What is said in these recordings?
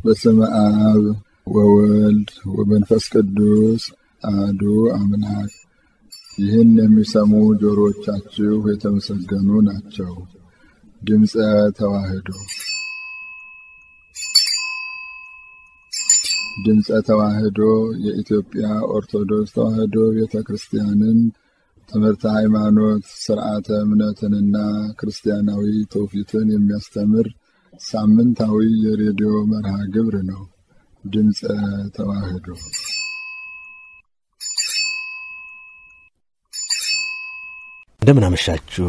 በስመ አብ ወወልድ ወመንፈስ ቅዱስ አሐዱ አምላክ። ይህን የሚሰሙ ጆሮዎቻችሁ የተመሰገኑ ናቸው። ድምፀ ተዋሕዶ ድምፀ ተዋሕዶ የኢትዮጵያ ኦርቶዶክስ ተዋሕዶ ቤተ ክርስቲያንን ትምህርተ ሃይማኖት፣ ስርዓተ እምነትንና ክርስቲያናዊ ትውፊትን የሚያስተምር ሳምንታዊ የሬዲዮ መርሃ ግብር ነው። ድምፀ ተዋሕዶ እንደምን አመሻችሁ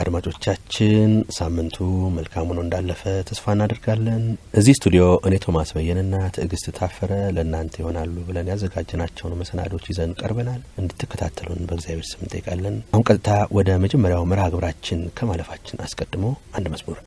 አድማጮቻችን። ሳምንቱ መልካም ሆኖ እንዳለፈ ተስፋ እናደርጋለን። እዚህ ስቱዲዮ እኔ ቶማስ በየንና ትዕግስት ታፈረ ለእናንተ ይሆናሉ ብለን ያዘጋጀናቸውን መሰናዶች ይዘን ቀርበናል። እንድትከታተሉን በእግዚአብሔር ስም እንጠይቃለን። አሁን ቀጥታ ወደ መጀመሪያው መርሃ ግብራችን ከማለፋችን አስቀድሞ አንድ መዝሙር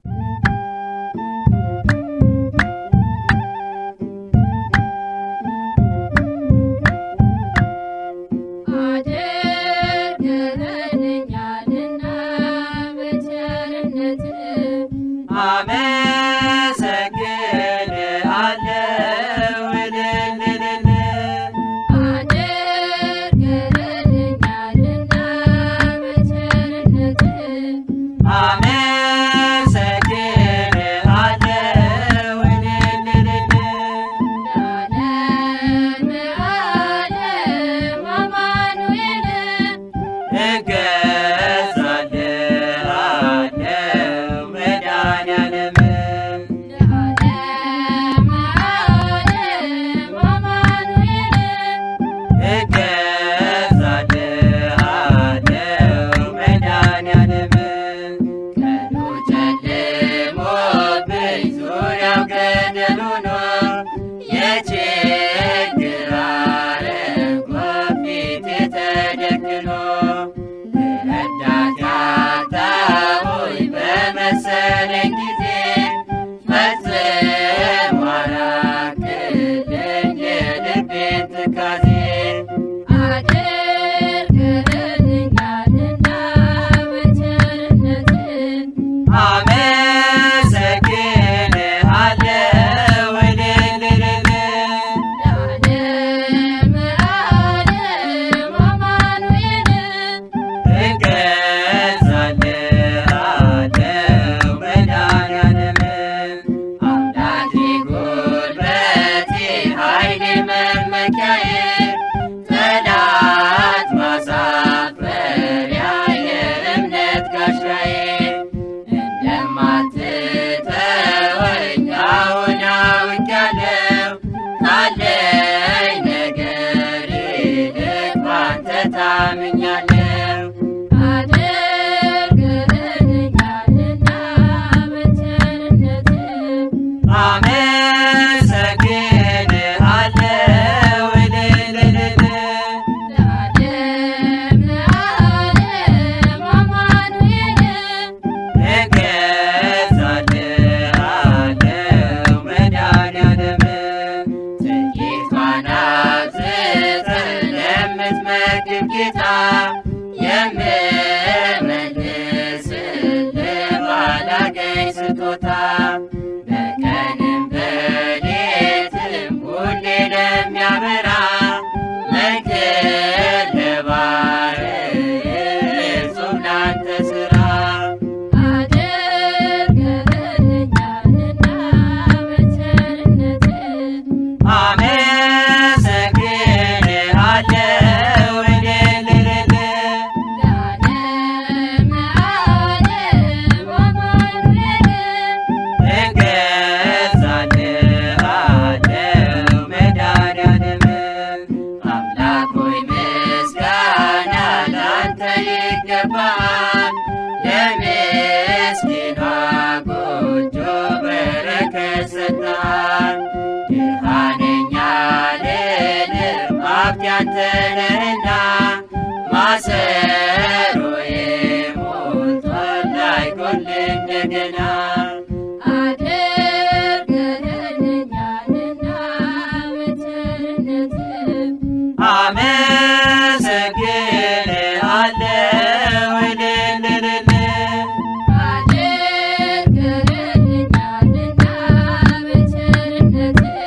አድርገህልኛልና በቸርነትህ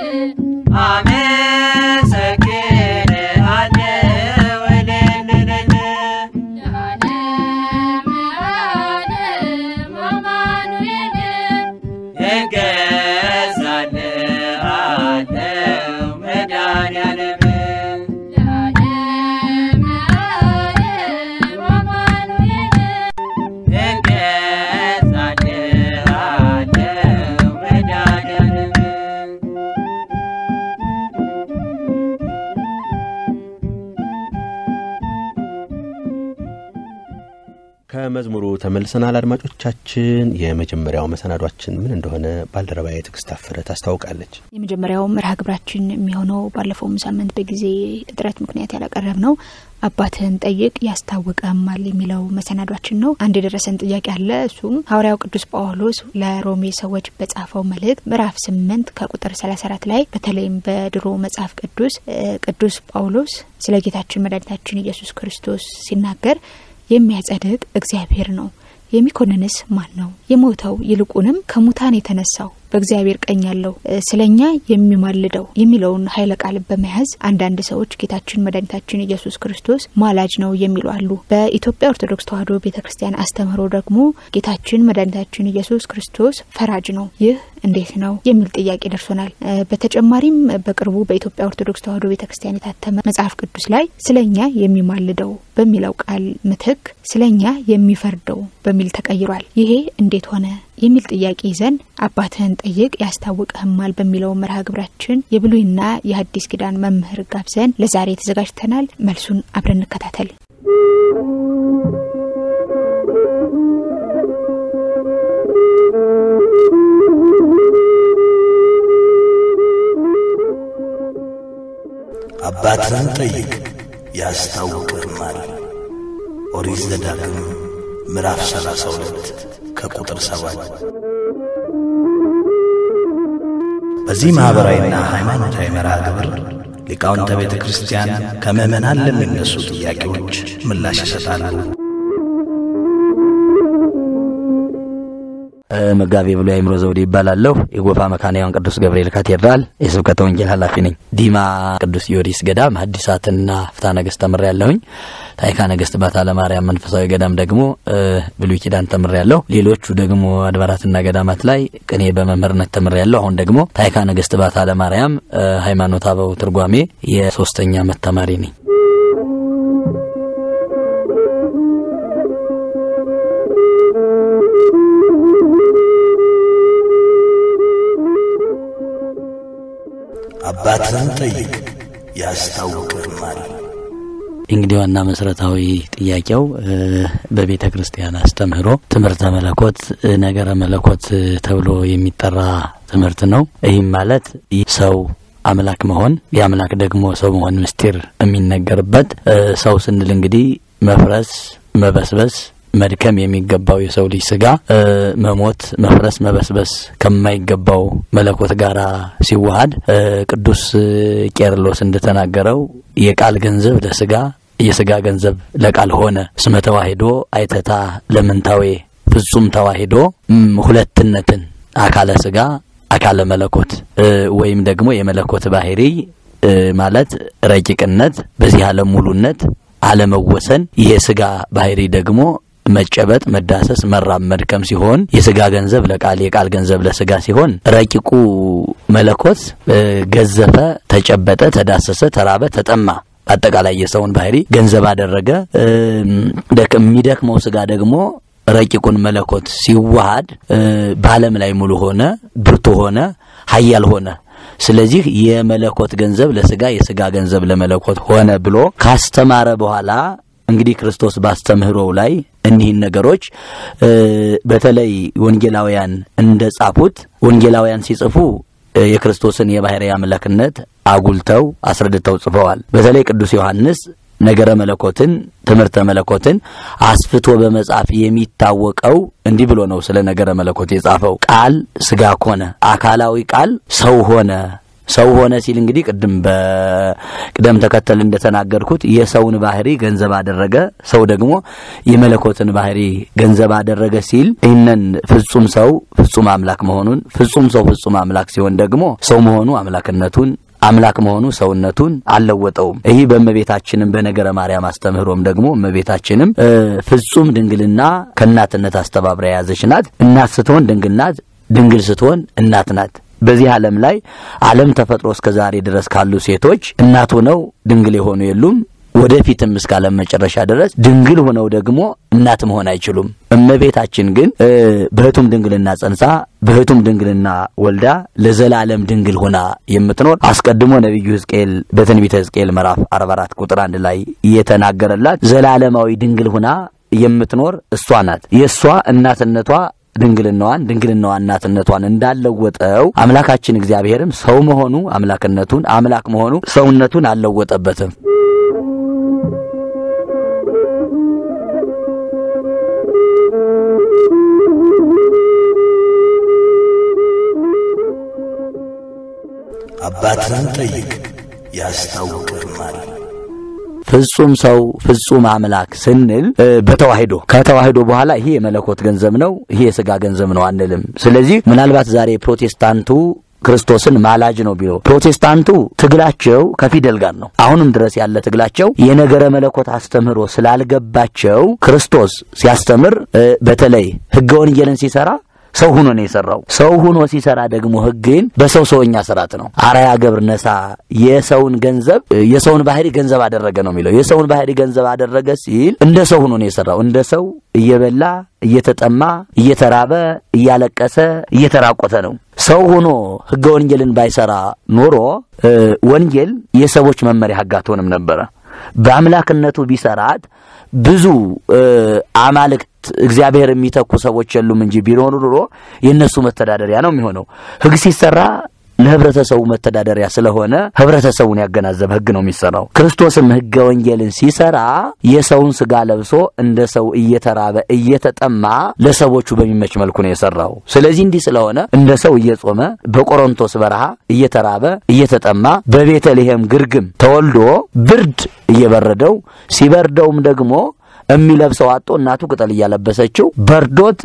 ከመዝሙሩ ተመልሰናል። አድማጮቻችን፣ የመጀመሪያው መሰናዷችን ምን እንደሆነ ባልደረባዬ ትዕግስት ታፈረ ታስታውቃለች። የመጀመሪያው መርሃ ግብራችን የሚሆነው ባለፈውም ሳምንት በጊዜ እጥረት ምክንያት ያላቀረብ ነው አባትህን ጠይቅ ያስታውቀማል የሚለው መሰናዷችን ነው። አንድ የደረሰን ጥያቄ አለ። እሱም ሐዋርያው ቅዱስ ጳውሎስ ለሮሜ ሰዎች በጻፈው መልእክት ምዕራፍ ስምንት ከቁጥር ሰላሳ አራት ላይ በተለይም በድሮ መጽሐፍ ቅዱስ ቅዱስ ጳውሎስ ስለ ጌታችን መድኃኒታችን ኢየሱስ ክርስቶስ ሲናገር የሚያጸድቅ እግዚአብሔር ነው፣ የሚኮንንስ ማን ነው? የሞተው ይልቁንም ከሙታን የተነሳው በእግዚአብሔር ቀኝ ያለው ስለኛ የሚማልደው የሚለውን ኃይለ ቃል በመያዝ አንዳንድ ሰዎች ጌታችን መድኃኒታችን ኢየሱስ ክርስቶስ ማላጅ ነው የሚሉ አሉ። በኢትዮጵያ ኦርቶዶክስ ተዋሕዶ ቤተ ክርስቲያን አስተምህሮ ደግሞ ጌታችን መድኃኒታችን ኢየሱስ ክርስቶስ ፈራጅ ነው። ይህ እንዴት ነው የሚል ጥያቄ ደርሶናል። በተጨማሪም በቅርቡ በኢትዮጵያ ኦርቶዶክስ ተዋሕዶ ቤተ ክርስቲያን የታተመ መጽሐፍ ቅዱስ ላይ ስለኛ የሚማልደው በሚለው ቃል ምትክ ስለኛ የሚፈርደው በሚል ተቀይሯል። ይሄ እንዴት ሆነ የሚል ጥያቄ ይዘን አባትህን ጠይቅ ያስታውቅህማል በሚለው መርሃ ግብራችን የብሉይና የሐዲስ ኪዳን መምህር ጋብዘን ለዛሬ ተዘጋጅተናል። መልሱን አብረን እንከታተል። አባትህን ጠይቅ ያስታውቅህማል። ኦሪት ዘዳግም ምዕራፍ ሰላሳ ሁለት ከቁጥር ሰባት በዚህ ማኅበራዊና ሃይማኖታዊ መርሃ ግብር ሊቃውንተ ቤተ ክርስቲያን ከምዕመናን ለሚነሱ ጥያቄዎች ምላሽ ይሰጣሉ። መጋቤ ብሉይ አእምሮ ዘውዴ ይባላለሁ። የጎፋ መካነ ቅዱስ ገብርኤል ካቴድራል የስብከተ ወንጌል ኃላፊ ነኝ። ዲማ ቅዱስ ጊዮርጊስ ገዳም ሐዲሳትና ፍትሐ ነገሥት ተምሬ ያለሁኝ። ታይካ ነገሥት ባታ ለማርያም መንፈሳዊ ገዳም ደግሞ ብሉይ ኪዳን ተምሬ ያለሁ። ሌሎቹ ደግሞ አድባራትና ገዳማት ላይ ቅኔ በመምህርነት ተምሬ ያለሁ። አሁን ደግሞ ታይካ ነገሥት ባታ ለማርያም ሃይማኖተ አበው ትርጓሜ የሶስተኛ ዓመት ተማሪ ነኝ። አባትህን ጠይቅ ያስታውቅህማል። እንግዲህ ዋና መሰረታዊ ጥያቄው በቤተ ክርስቲያን አስተምህሮ ትምህርተ መለኮት ነገረ መለኮት ተብሎ የሚጠራ ትምህርት ነው። ይህም ማለት ሰው አምላክ መሆን የአምላክ ደግሞ ሰው መሆን ምስጢር የሚነገርበት ሰው ስንል እንግዲህ መፍረስ፣ መበስበስ መድከም የሚገባው የሰው ልጅ ስጋ መሞት፣ መፍረስ፣ መበስበስ ከማይገባው መለኮት ጋር ሲዋሃድ ቅዱስ ቄርሎስ እንደተናገረው የቃል ገንዘብ ለስጋ የስጋ ገንዘብ ለቃል ሆነ። እስመ ተዋሂዶ አይተታ ለምንታዌ ፍጹም ተዋሂዶ ሁለትነትን አካለ ስጋ አካለ መለኮት ወይም ደግሞ የመለኮት ባህሪ ማለት ረቂቅነት፣ በዚህ ዓለም ሙሉነት አለመወሰን የስጋ ባህሪ ደግሞ መጨበጥ፣ መዳሰስ፣ መራብ፣ መድከም ሲሆን የስጋ ገንዘብ ለቃል የቃል ገንዘብ ለስጋ ሲሆን ረቂቁ መለኮት ገዘፈ፣ ተጨበጠ፣ ተዳሰሰ፣ ተራበ፣ ተጠማ አጠቃላይ የሰውን ባህሪ ገንዘብ አደረገ። የሚደክመው ስጋ ደግሞ ረቂቁን መለኮት ሲዋሃድ በዓለም ላይ ሙሉ ሆነ፣ ብርቱ ሆነ፣ ኃያል ሆነ። ስለዚህ የመለኮት ገንዘብ ለስጋ የስጋ ገንዘብ ለመለኮት ሆነ ብሎ ካስተማረ በኋላ እንግዲህ ክርስቶስ ባስተምህሮው ላይ እኒህን ነገሮች በተለይ ወንጌላውያን እንደ ጻፉት ወንጌላውያን ሲጽፉ የክርስቶስን የባሕርይ አምላክነት አጉልተው አስረድተው ጽፈዋል። በተለይ ቅዱስ ዮሐንስ ነገረ መለኮትን ትምህርተ መለኮትን አስፍቶ በመጻፍ የሚታወቀው እንዲህ ብሎ ነው። ስለ ነገረ መለኮት የጻፈው ቃል ስጋ ኮነ፣ አካላዊ ቃል ሰው ሆነ ሰው ሆነ ሲል እንግዲህ ቅድም በቅደም ተከተል እንደተናገርኩት የሰውን ባህሪ ገንዘብ አደረገ። ሰው ደግሞ የመለኮትን ባህሪ ገንዘብ አደረገ ሲል ይህንን ፍጹም ሰው ፍጹም አምላክ መሆኑን ፍጹም ሰው ፍጹም አምላክ ሲሆን ደግሞ ሰው መሆኑ አምላክነቱን አምላክ መሆኑ ሰውነቱን አልለወጠውም። ይህ በእመቤታችንም በነገረ ማርያም አስተምህሮም ደግሞ እመቤታችንም ፍጹም ድንግልና ከእናትነት አስተባብራ የያዘች ናት። እናት ስትሆን ድንግል ናት፣ ድንግል ስትሆን እናት ናት። በዚህ ዓለም ላይ ዓለም ተፈጥሮ እስከ ዛሬ ድረስ ካሉ ሴቶች እናት ሆነው ድንግል የሆኑ የሉም። ወደፊትም እስከ ዓለም መጨረሻ ድረስ ድንግል ሆነው ደግሞ እናት መሆን አይችሉም። እመቤታችን ግን በህቱም ድንግልና ጸንሳ በህቱም ድንግልና ወልዳ ለዘላለም ድንግል ሆና የምትኖር አስቀድሞ ነቢዩ ሕዝቅኤል በትንቢተ ሕዝቅኤል ምዕራፍ 44 ቁጥር አንድ ላይ የተናገረላት ዘላለማዊ ድንግል ሆና የምትኖር እሷ ናት። የእሷ እናትነቷ ድንግልናዋን ድንግልናዋ እናትነቷን እንዳለወጠው አምላካችን እግዚአብሔርም ሰው መሆኑ አምላክነቱን አምላክ መሆኑ ሰውነቱን አልለወጠበትም። አባትህን ጠይቅ ያስታውቅህማል። ፍጹም ሰው ፍጹም አምላክ ስንል በተዋሂዶ ከተዋሂዶ በኋላ ይሄ የመለኮት ገንዘብ ነው፣ ይሄ የስጋ ገንዘብ ነው አንልም። ስለዚህ ምናልባት ዛሬ ፕሮቴስታንቱ ክርስቶስን ማላጅ ነው ቢለው ፕሮቴስታንቱ ትግላቸው ከፊደል ጋር ነው። አሁንም ድረስ ያለ ትግላቸው የነገረ መለኮት አስተምህሮ ስላልገባቸው ክርስቶስ ሲያስተምር በተለይ ሕገ ወንጌልን ሲሰራ ሰው ሁኖ ነው የሰራው። ሰው ሁኖ ሲሰራ ደግሞ ሕግን በሰው ሰውኛ ስርዓት ነው። አራያ ገብር ነሳ የሰውን ገንዘብ የሰውን ባህሪ ገንዘብ አደረገ ነው የሚለው። የሰውን ባህሪ ገንዘብ አደረገ ሲል እንደ ሰው ሁኖ ነው የሰራው። እንደ ሰው እየበላ እየተጠማ እየተራበ እያለቀሰ እየተራቆተ ነው። ሰው ሆኖ ሕገ ወንጌልን ባይሰራ ኖሮ ወንጌል የሰዎች መመሪያ ሕግ አትሆንም ነበረ። በአምላክነቱ ቢሰራት ብዙ አማልክት እግዚአብሔር የሚተኩ ሰዎች የሉም እንጂ ቢኖሩ ኑሮ የእነሱ መተዳደሪያ ነው የሚሆነው። ሕግ ሲሰራ ለህብረተሰቡ መተዳደሪያ ስለሆነ ህብረተሰቡን ያገናዘበ ህግ ነው የሚሰራው። ክርስቶስም ህገ ወንጌልን ሲሰራ የሰውን ስጋ ለብሶ እንደ ሰው እየተራበ እየተጠማ ለሰዎቹ በሚመች መልኩ ነው የሰራው። ስለዚህ እንዲህ ስለሆነ እንደ ሰው እየጾመ በቆሮንቶስ በረሃ እየተራበ እየተጠማ በቤተልሔም ግርግም ተወልዶ ብርድ እየበረደው ሲበርደውም ደግሞ የሚለብሰው አጦ እናቱ ቅጠል እያለበሰችው በርዶት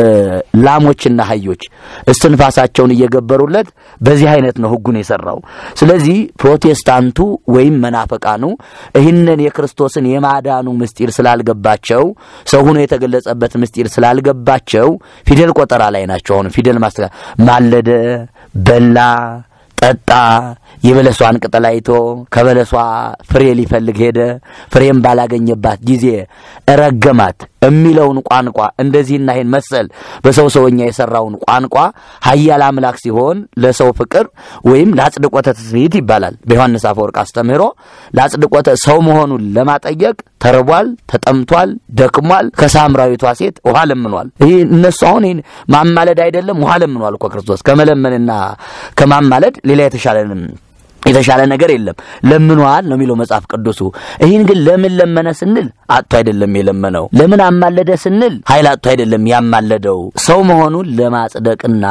ላሞችና አህዮች እስትንፋሳቸውን እየገበሩለት በዚህ አይነት ነው ህጉን የሰራው። ስለዚህ ፕሮቴስታንቱ ወይም መናፈቃኑ ይህንን የክርስቶስን የማዳኑ ምስጢር ስላልገባቸው ሰው ሆኖ የተገለጸበት ምስጢር ስላልገባቸው ፊደል ቆጠራ ላይ ናቸው። አሁን ፊደል ማስተካ ማለደ፣ በላ፣ ጠጣ የበለሷን ቅጠል አይቶ ከበለሷ ፍሬ ሊፈልግ ሄደ። ፍሬም ባላገኘባት ጊዜ ረገማት የሚለውን ቋንቋ እንደዚህና ይህን መሰል በሰው ሰውኛ የሰራውን ቋንቋ ኃያል አምላክ ሲሆን ለሰው ፍቅር ወይም ለአጽድቆተ ትስብእት ይባላል። በዮሐንስ አፈወርቅ አስተምህሮ ለአጽድቆተ ሰው መሆኑን ለማጠየቅ ተርቧል፣ ተጠምቷል፣ ደክሟል። ከሳምራዊቷ ሴት ውሃ ለምኗል። ይህ እነሱ አሁን ይህን ማማለድ አይደለም ውሃ ለምኗል እኮ ክርስቶስ። ከመለመንና ከማማለድ ሌላ የተሻለንም የተሻለ ነገር የለም። ለምኗል ነው የሚለው መጽሐፍ ቅዱሱ። ይህን ግን ለምን ለመነ ስንል አጥቶ አይደለም የለመነው። ለምን አማለደ ስንል ኃይል አጥቶ አይደለም ያማለደው። ሰው መሆኑን ለማጽደቅና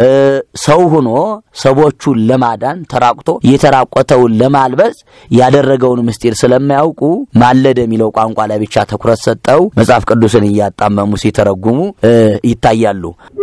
ሰው ሆኖ ሰዎቹን ለማዳን ተራቁቶ የተራቆተውን ለማልበስ ያደረገውን ምስጢር ስለማያውቁ ማለደ የሚለው ቋንቋ ላይ ብቻ ትኩረት ሰጠው መጽሐፍ ቅዱስን እያጣመሙ ሲተረጉሙ ይታያሉ።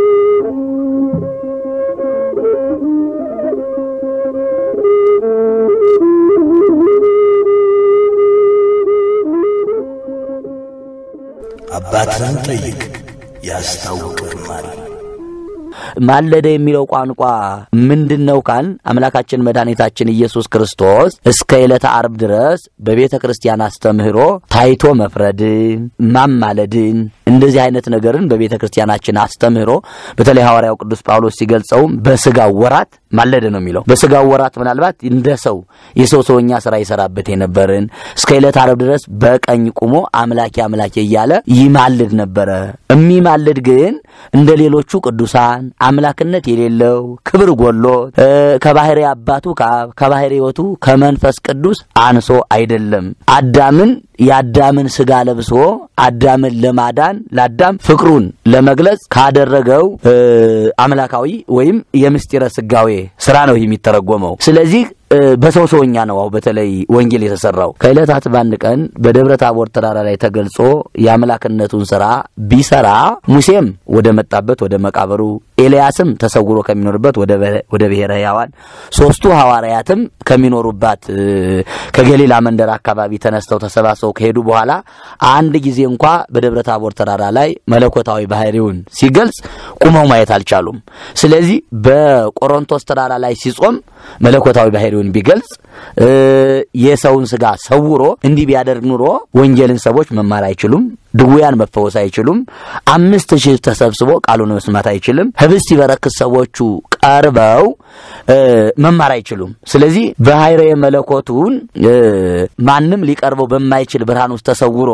አባትህን ጠይቅ ያስታውቅህማል። ማለደ የሚለው ቋንቋ ምንድን ነው ካል አምላካችን መድኃኒታችን ኢየሱስ ክርስቶስ እስከ ዕለተ ዓርብ ድረስ በቤተ ክርስቲያን አስተምህሮ ታይቶ መፍረድን፣ ማማለድን እንደዚህ አይነት ነገርን በቤተ ክርስቲያናችን አስተምህሮ በተለይ ሐዋርያው ቅዱስ ጳውሎስ ሲገልጸውም በስጋው ወራት ማለደ ነው የሚለው። በስጋው ወራት ምናልባት እንደ ሰው የሰው ሰውኛ ስራ ይሰራበት የነበርን እስከ ዕለተ ዓርብ ድረስ በቀኝ ቁሞ አምላኬ አምላኬ እያለ ይማልድ ነበረ። የሚማልድ ግን እንደ ሌሎቹ ቅዱሳን አምላክነት የሌለው ክብር ጎሎት ከባህሪ አባቱ ከአብ ከባህሪ ሕይወቱ ከመንፈስ ቅዱስ አንሶ አይደለም። አዳምን የአዳምን ስጋ ለብሶ አዳምን ለማዳን ለአዳም ፍቅሩን ለመግለጽ ካደረገው አምላካዊ ወይም የምስጢረ ስጋዌ ስራ ነው የሚተረጎመው። ስለዚህ በሰው ሰውኛ ነው። አሁ በተለይ ወንጌል የተሰራው ከዕለታት በአንድ ቀን በደብረ ታቦር ተራራ ላይ ተገልጾ የአምላክነቱን ስራ ቢሰራ ሙሴም ወደ መጣበት ወደ መቃብሩ፣ ኤልያስም ተሰውሮ ከሚኖርበት ወደ ብሔረ ሕያዋን፣ ሶስቱ ሐዋርያትም ከሚኖሩባት ከገሊላ መንደር አካባቢ ተነስተው ተሰባስበው ከሄዱ በኋላ አንድ ጊዜ እንኳ በደብረ ታቦር ተራራ ላይ መለኮታዊ ባህሪውን ሲገልጽ ቁመው ማየት አልቻሉም። ስለዚህ በቆሮንቶስ ተራራ ላይ ሲጾም መለኮታዊ ባህሪውን ቢገልጽ የሰውን ስጋ ሰውሮ እንዲህ ቢያደርግ ኑሮ ወንጌልን ሰዎች መማር አይችሉም። ድውያን መፈወስ አይችሉም። አምስት ሺህ ተሰብስቦ ቃሉን መስማት አይችልም። ህብስት ሲበረክት ሰዎቹ ቀርበው መማር አይችሉም። ስለዚህ በኃይረ መለኮቱን ማንም ሊቀርበው በማይችል ብርሃን ውስጥ ተሰውሮ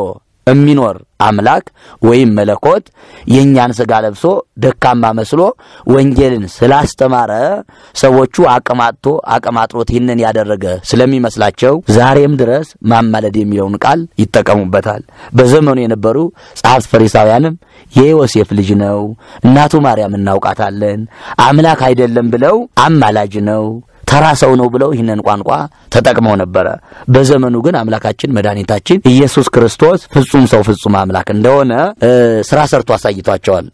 የሚኖር አምላክ ወይም መለኮት የእኛን ስጋ ለብሶ ደካማ መስሎ ወንጌልን ስላስተማረ ሰዎቹ አቅማጥቶ አቅማጥሮት ይህንን ያደረገ ስለሚመስላቸው ዛሬም ድረስ ማማለድ የሚለውን ቃል ይጠቀሙበታል። በዘመኑ የነበሩ ጸሐፍት ፈሪሳውያንም የዮሴፍ ልጅ ነው፣ እናቱ ማርያም እናውቃታለን፣ አምላክ አይደለም ብለው አማላጅ ነው ተራ ሰው ነው ብለው ይህንን ቋንቋ ተጠቅመው ነበረ። በዘመኑ ግን አምላካችን መድኃኒታችን ኢየሱስ ክርስቶስ ፍጹም ሰው ፍጹም አምላክ እንደሆነ ስራ ሰርቶ አሳይቷቸዋል።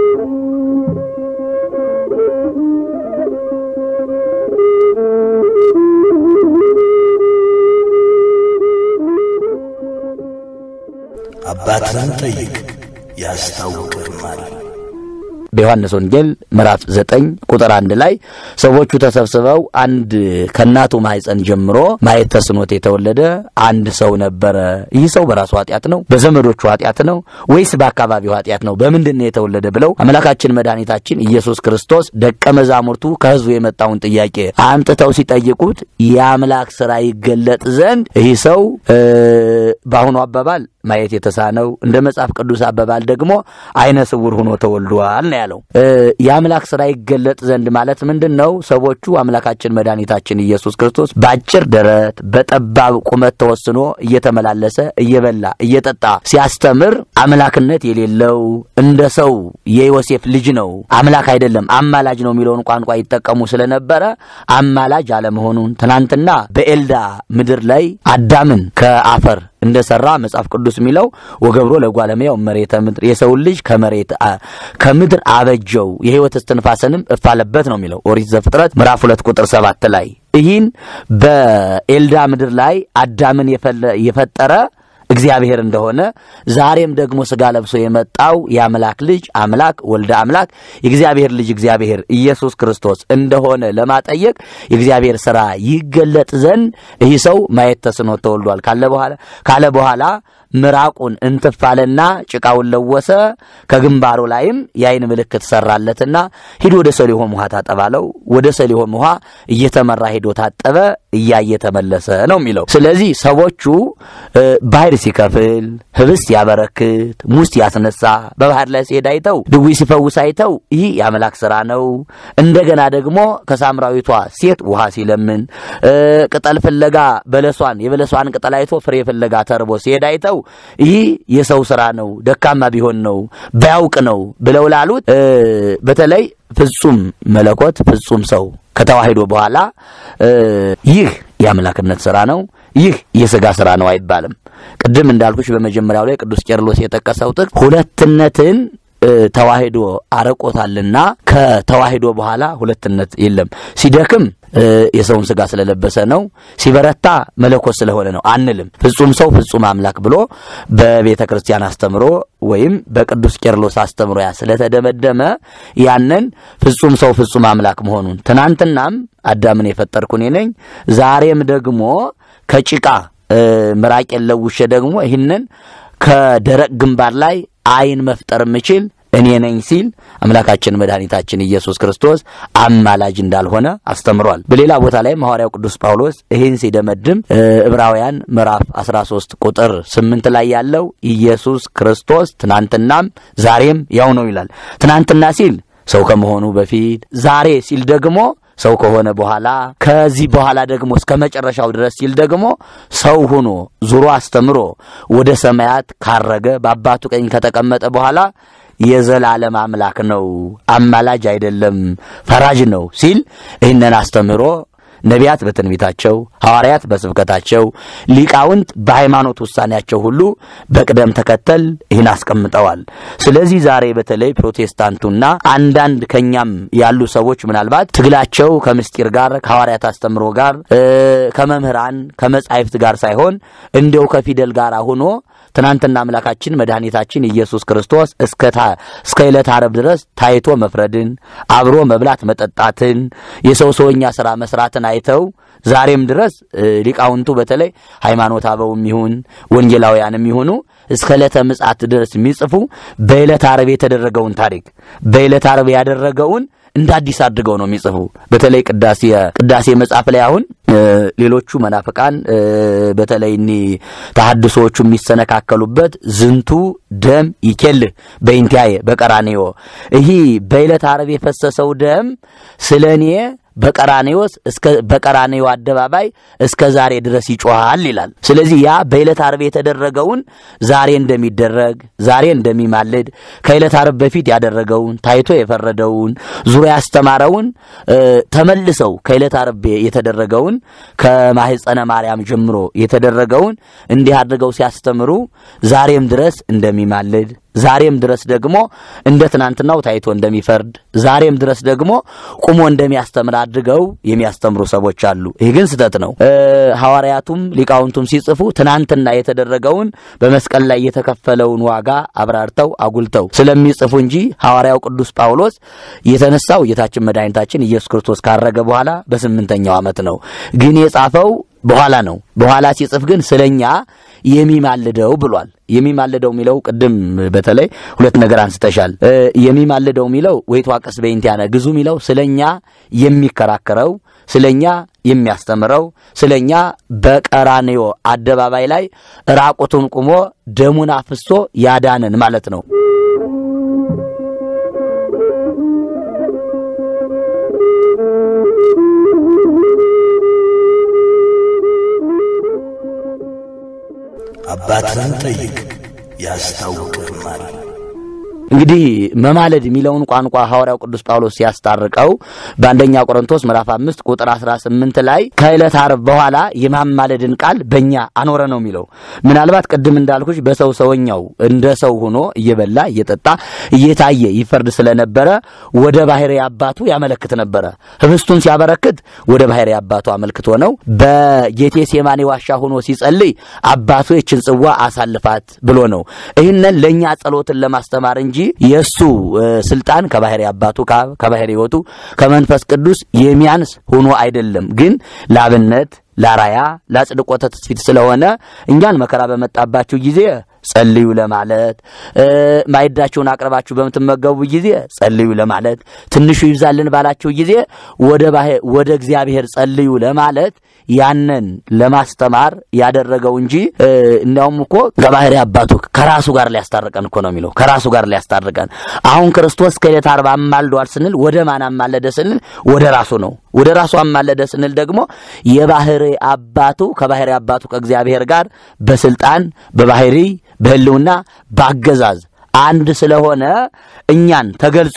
አባትህን ጠይቅ ያስታውቅህማል። በዮሐንስ ወንጌል ምዕራፍ ዘጠኝ ቁጥር አንድ ላይ ሰዎቹ ተሰብስበው አንድ ከእናቱ ማኅፀን ጀምሮ ማየት ተስኖት የተወለደ አንድ ሰው ነበረ። ይህ ሰው በራሱ ኃጢአት ነው? በዘመዶቹ ኃጢአት ነው? ወይስ በአካባቢው ኃጢአት ነው? በምንድን ነው የተወለደ ብለው አምላካችን መድኃኒታችን ኢየሱስ ክርስቶስ ደቀ መዛሙርቱ ከሕዝቡ የመጣውን ጥያቄ አምጥተው ሲጠይቁት የአምላክ ሥራ ይገለጥ ዘንድ ይህ ሰው በአሁኑ አባባል ማየት የተሳነው እንደ መጽሐፍ ቅዱስ አባባል ደግሞ አይነ ስውር ሆኖ ተወልዷል ነው ያለው። የአምላክ ሥራ ይገለጥ ዘንድ ማለት ምንድን ነው? ሰዎቹ አምላካችን መድኃኒታችን ኢየሱስ ክርስቶስ በአጭር ደረት በጠባብ ቁመት ተወስኖ እየተመላለሰ እየበላ እየጠጣ ሲያስተምር አምላክነት የሌለው እንደ ሰው የዮሴፍ ልጅ ነው፣ አምላክ አይደለም፣ አማላጅ ነው የሚለውን ቋንቋ ይጠቀሙ ስለነበረ አማላጅ አለመሆኑን ትናንትና በኤልዳ ምድር ላይ አዳምን ከአፈር እንደሰራ መጽሐፍ ቅዱስ የሚለው ወገብሮ ለጓለሙያው መሬተ ምድር የሰውን ልጅ ከመሬት ከምድር አበጀው የሕይወት እስትንፋስንም እፋለበት ነው የሚለው ኦሪት ዘፍጥረት ምዕራፍ ሁለት ቁጥር ሰባት ላይ ይህን በኤልዳ ምድር ላይ አዳምን የፈጠረ እግዚአብሔር እንደሆነ ዛሬም ደግሞ ስጋ ለብሶ የመጣው የአምላክ ልጅ አምላክ ወልደ አምላክ የእግዚአብሔር ልጅ እግዚአብሔር ኢየሱስ ክርስቶስ እንደሆነ ለማጠየቅ የእግዚአብሔር ሥራ ይገለጥ ዘንድ ይህ ሰው ማየት ተስኖት ተወልዷል ካለ በኋላ ካለ በኋላ ምራቁን እንትፋለና ጭቃውን ለወሰ። ከግንባሩ ላይም የአይን ምልክት ሰራለትና ሂድ ወደ ሰሊሆም ውሃ ታጠባለው። ወደ ሰሊሆም ውሃ እየተመራ ሄዶ ታጠበ፣ እያየ ተመለሰ ነው የሚለው። ስለዚህ ሰዎቹ ባህር ሲከፍል፣ ህብስት ያበረክት፣ ሙስ ያስነሳ፣ በባህር ላይ ሲሄድ አይተው፣ ድዊ ሲፈውስ አይተው ይህ የአምላክ ስራ ነው። እንደገና ደግሞ ከሳምራዊቷ ሴት ውሃ ሲለምን፣ ቅጠል ፍለጋ በለሷን የበለሷን ቅጠል አይቶ ፍሬ ፍለጋ ተርቦ ሲሄድ አይተው ይህ የሰው ስራ ነው፣ ደካማ ቢሆን ነው፣ ባያውቅ ነው ብለው ላሉት በተለይ ፍጹም መለኮት ፍጹም ሰው ከተዋሂዶ በኋላ ይህ የአምላክነት ስራ ነው፣ ይህ የሥጋ ስራ ነው አይባልም። ቅድም እንዳልኩሽ በመጀመሪያው ላይ ቅዱስ ቄርሎስ የጠቀሰው ጥቅስ ሁለትነትን ተዋሂዶ አረቆታልና ከተዋሂዶ በኋላ ሁለትነት የለም። ሲደክም የሰውን ስጋ ስለለበሰ ነው፣ ሲበረታ መለኮት ስለሆነ ነው አንልም። ፍጹም ሰው ፍጹም አምላክ ብሎ በቤተ ክርስቲያን አስተምሮ ወይም በቅዱስ ቄርሎስ አስተምሮ ያ ስለተደመደመ ያንን ፍጹም ሰው ፍጹም አምላክ መሆኑን ትናንትናም አዳምን የፈጠርኩ እኔ ነኝ፣ ዛሬም ደግሞ ከጭቃ ምራቄን ለውሼ ደግሞ ይህንን ከደረቅ ግንባር ላይ አይን መፍጠር የምችል እኔ ነኝ ሲል አምላካችን መድኃኒታችን ኢየሱስ ክርስቶስ አማላጅ እንዳልሆነ አስተምሯል። በሌላ ቦታ ላይ ሐዋርያው ቅዱስ ጳውሎስ ይህን ሲደመድም ዕብራውያን ምዕራፍ 13 ቁጥር 8 ላይ ያለው ኢየሱስ ክርስቶስ ትናንትናም ዛሬም ያው ነው ይላል። ትናንትና ሲል ሰው ከመሆኑ በፊት፣ ዛሬ ሲል ደግሞ ሰው ከሆነ በኋላ ከዚህ በኋላ ደግሞ እስከ መጨረሻው ድረስ ሲል ደግሞ ሰው ሆኖ ዙሮ አስተምሮ ወደ ሰማያት ካረገ በአባቱ ቀኝ ከተቀመጠ በኋላ የዘላለም አምላክ ነው፣ አማላጅ አይደለም፣ ፈራጅ ነው ሲል ይህንን አስተምህሮ ነቢያት በትንቢታቸው፣ ሐዋርያት በስብከታቸው፣ ሊቃውንት በሃይማኖት ውሳኔያቸው ሁሉ በቅደም ተከተል ይህን አስቀምጠዋል። ስለዚህ ዛሬ በተለይ ፕሮቴስታንቱና አንዳንድ ከኛም ያሉ ሰዎች ምናልባት ትግላቸው ከምስጢር ጋር ከሐዋርያት አስተምሮ ጋር ከመምህራን ከመጻሕፍት ጋር ሳይሆን እንዲያው ከፊደል ጋር ሆኖ ትናንትና አምላካችን መድኃኒታችን ኢየሱስ ክርስቶስ እስከ ዕለት ዓርብ ድረስ ታይቶ መፍረድን አብሮ መብላት መጠጣትን የሰው ሰውኛ ሥራ መስራትን አይተው ዛሬም ድረስ ሊቃውንቱ በተለይ ሃይማኖት አበውም ይሁን ወንጌላውያንም ይሁኑ እስከ ዕለተ ምጽአት ድረስ የሚጽፉ በዕለት ዓርብ የተደረገውን ታሪክ በዕለት ዓርብ ያደረገውን እንደ አዲስ አድርገው ነው የሚጽፉ። በተለይ ቅዳሴ ቅዳሴ መጽሐፍ ላይ አሁን ሌሎቹ መናፍቃን በተለይ እኒ ተሐድሶዎቹ የሚሰነካከሉበት ዝንቱ ደም ይኬልህ በኢንቲያየ በቀራኔዮ ይህ በዕለተ ዓርብ የፈሰሰው ደም ስለ እኔ በቀራኔዎስ እስከ በቀራኔዮ አደባባይ እስከ ዛሬ ድረስ ይጮሃል ይላል። ስለዚህ ያ በዕለተ ዓርብ የተደረገውን ዛሬ እንደሚደረግ ዛሬ እንደሚማልድ ከዕለተ ዓርብ በፊት ያደረገውን ታይቶ የፈረደውን ዙሪያ ያስተማረውን ተመልሰው ከዕለተ ዓርብ የተደረገውን ከማህፀነ ማርያም ጀምሮ የተደረገውን እንዲህ አድርገው ሲያስተምሩ ዛሬም ድረስ እንደሚማልድ ዛሬም ድረስ ደግሞ እንደ ትናንትናው ታይቶ እንደሚፈርድ ዛሬም ድረስ ደግሞ ቁሞ እንደሚያስተምር አድርገው የሚያስተምሩ ሰዎች አሉ። ይህ ግን ስህተት ነው። ሐዋርያቱም ሊቃውንቱም ሲጽፉ ትናንትና የተደረገውን በመስቀል ላይ የተከፈለውን ዋጋ አብራርተው አጉልተው ስለሚጽፉ እንጂ ሐዋርያው ቅዱስ ጳውሎስ የተነሳው ጌታችን መድኃኒታችን ኢየሱስ ክርስቶስ ካረገ በኋላ በስምንተኛው ዓመት ነው። ግን የጻፈው በኋላ ነው። በኋላ ሲጽፍ ግን ስለኛ የሚማልደው ብሏል። የሚማልደው የሚለው ቅድም በተለይ ሁለት ነገር አንስተሻል። የሚማልደው የሚለው ወይትዋቀስ በእንቲአነ ግዙ የሚለው ስለኛ የሚከራከረው ስለኛ የሚያስተምረው ስለኛ በቀራንዮ አደባባይ ላይ ራቁቱን ቁሞ ደሙን አፍሶ ያዳነን ማለት ነው። አባትህን ጠይቅ ያስታውቅህማል። እንግዲህ መማለድ የሚለውን ቋንቋ ሐዋርያው ቅዱስ ጳውሎስ ሲያስታርቀው በአንደኛ ቆሮንቶስ ምዕራፍ አምስት ቁጥር አስራ ስምንት ላይ ከዕለት ዓርብ በኋላ የማማለድን ቃል በእኛ አኖረ ነው የሚለው። ምናልባት ቅድም እንዳልኩሽ በሰው ሰውኛው እንደ ሰው ሆኖ እየበላ እየጠጣ እየታየ ይፈርድ ስለነበረ ወደ ባህሪ አባቱ ያመለክት ነበረ። ህብስቱን ሲያበረክት ወደ ባህሪ አባቱ አመልክቶ ነው። በጌቴሴማኒ ዋሻ ሆኖ ሲጸልይ አባቱ የችን ጽዋ አሳልፋት ብሎ ነው። ይህንን ለእኛ ጸሎትን ለማስተማር እንጂ የእሱ ስልጣን ከባህሪ አባቱ ከአብ ከባህሪ ሕይወቱ ከመንፈስ ቅዱስ የሚያንስ ሆኖ አይደለም። ግን ላብነት ላራያ ላጽድቆተ ትስፊት ስለሆነ እኛን መከራ በመጣባችሁ ጊዜ ጸልዩ ለማለት ማዕዳችሁን አቅርባችሁ በምትመገቡ ጊዜ ጸልዩ ለማለት ትንሹ ይብዛልን ባላችሁ ጊዜ ወደ እግዚአብሔር ጸልዩ ለማለት ያንን ለማስተማር ያደረገው እንጂ እንዲያውም እኮ ከባህሪ አባቱ ከራሱ ጋር ሊያስታርቀን እኮ ነው የሚለው። ከራሱ ጋር ሊያስታርቀን አሁን ክርስቶስ ከዕለተ ዓርብ አማልዷል ስንል ወደ ማን አማለደ ስንል ወደ ራሱ ነው። ወደ ራሱ አማለደ ስንል ደግሞ የባህሪ አባቱ ከባህሪ አባቱ ከእግዚአብሔር ጋር በስልጣን በባህሪ በሕልውና በአገዛዝ አንድ ስለሆነ እኛን ተገልጾ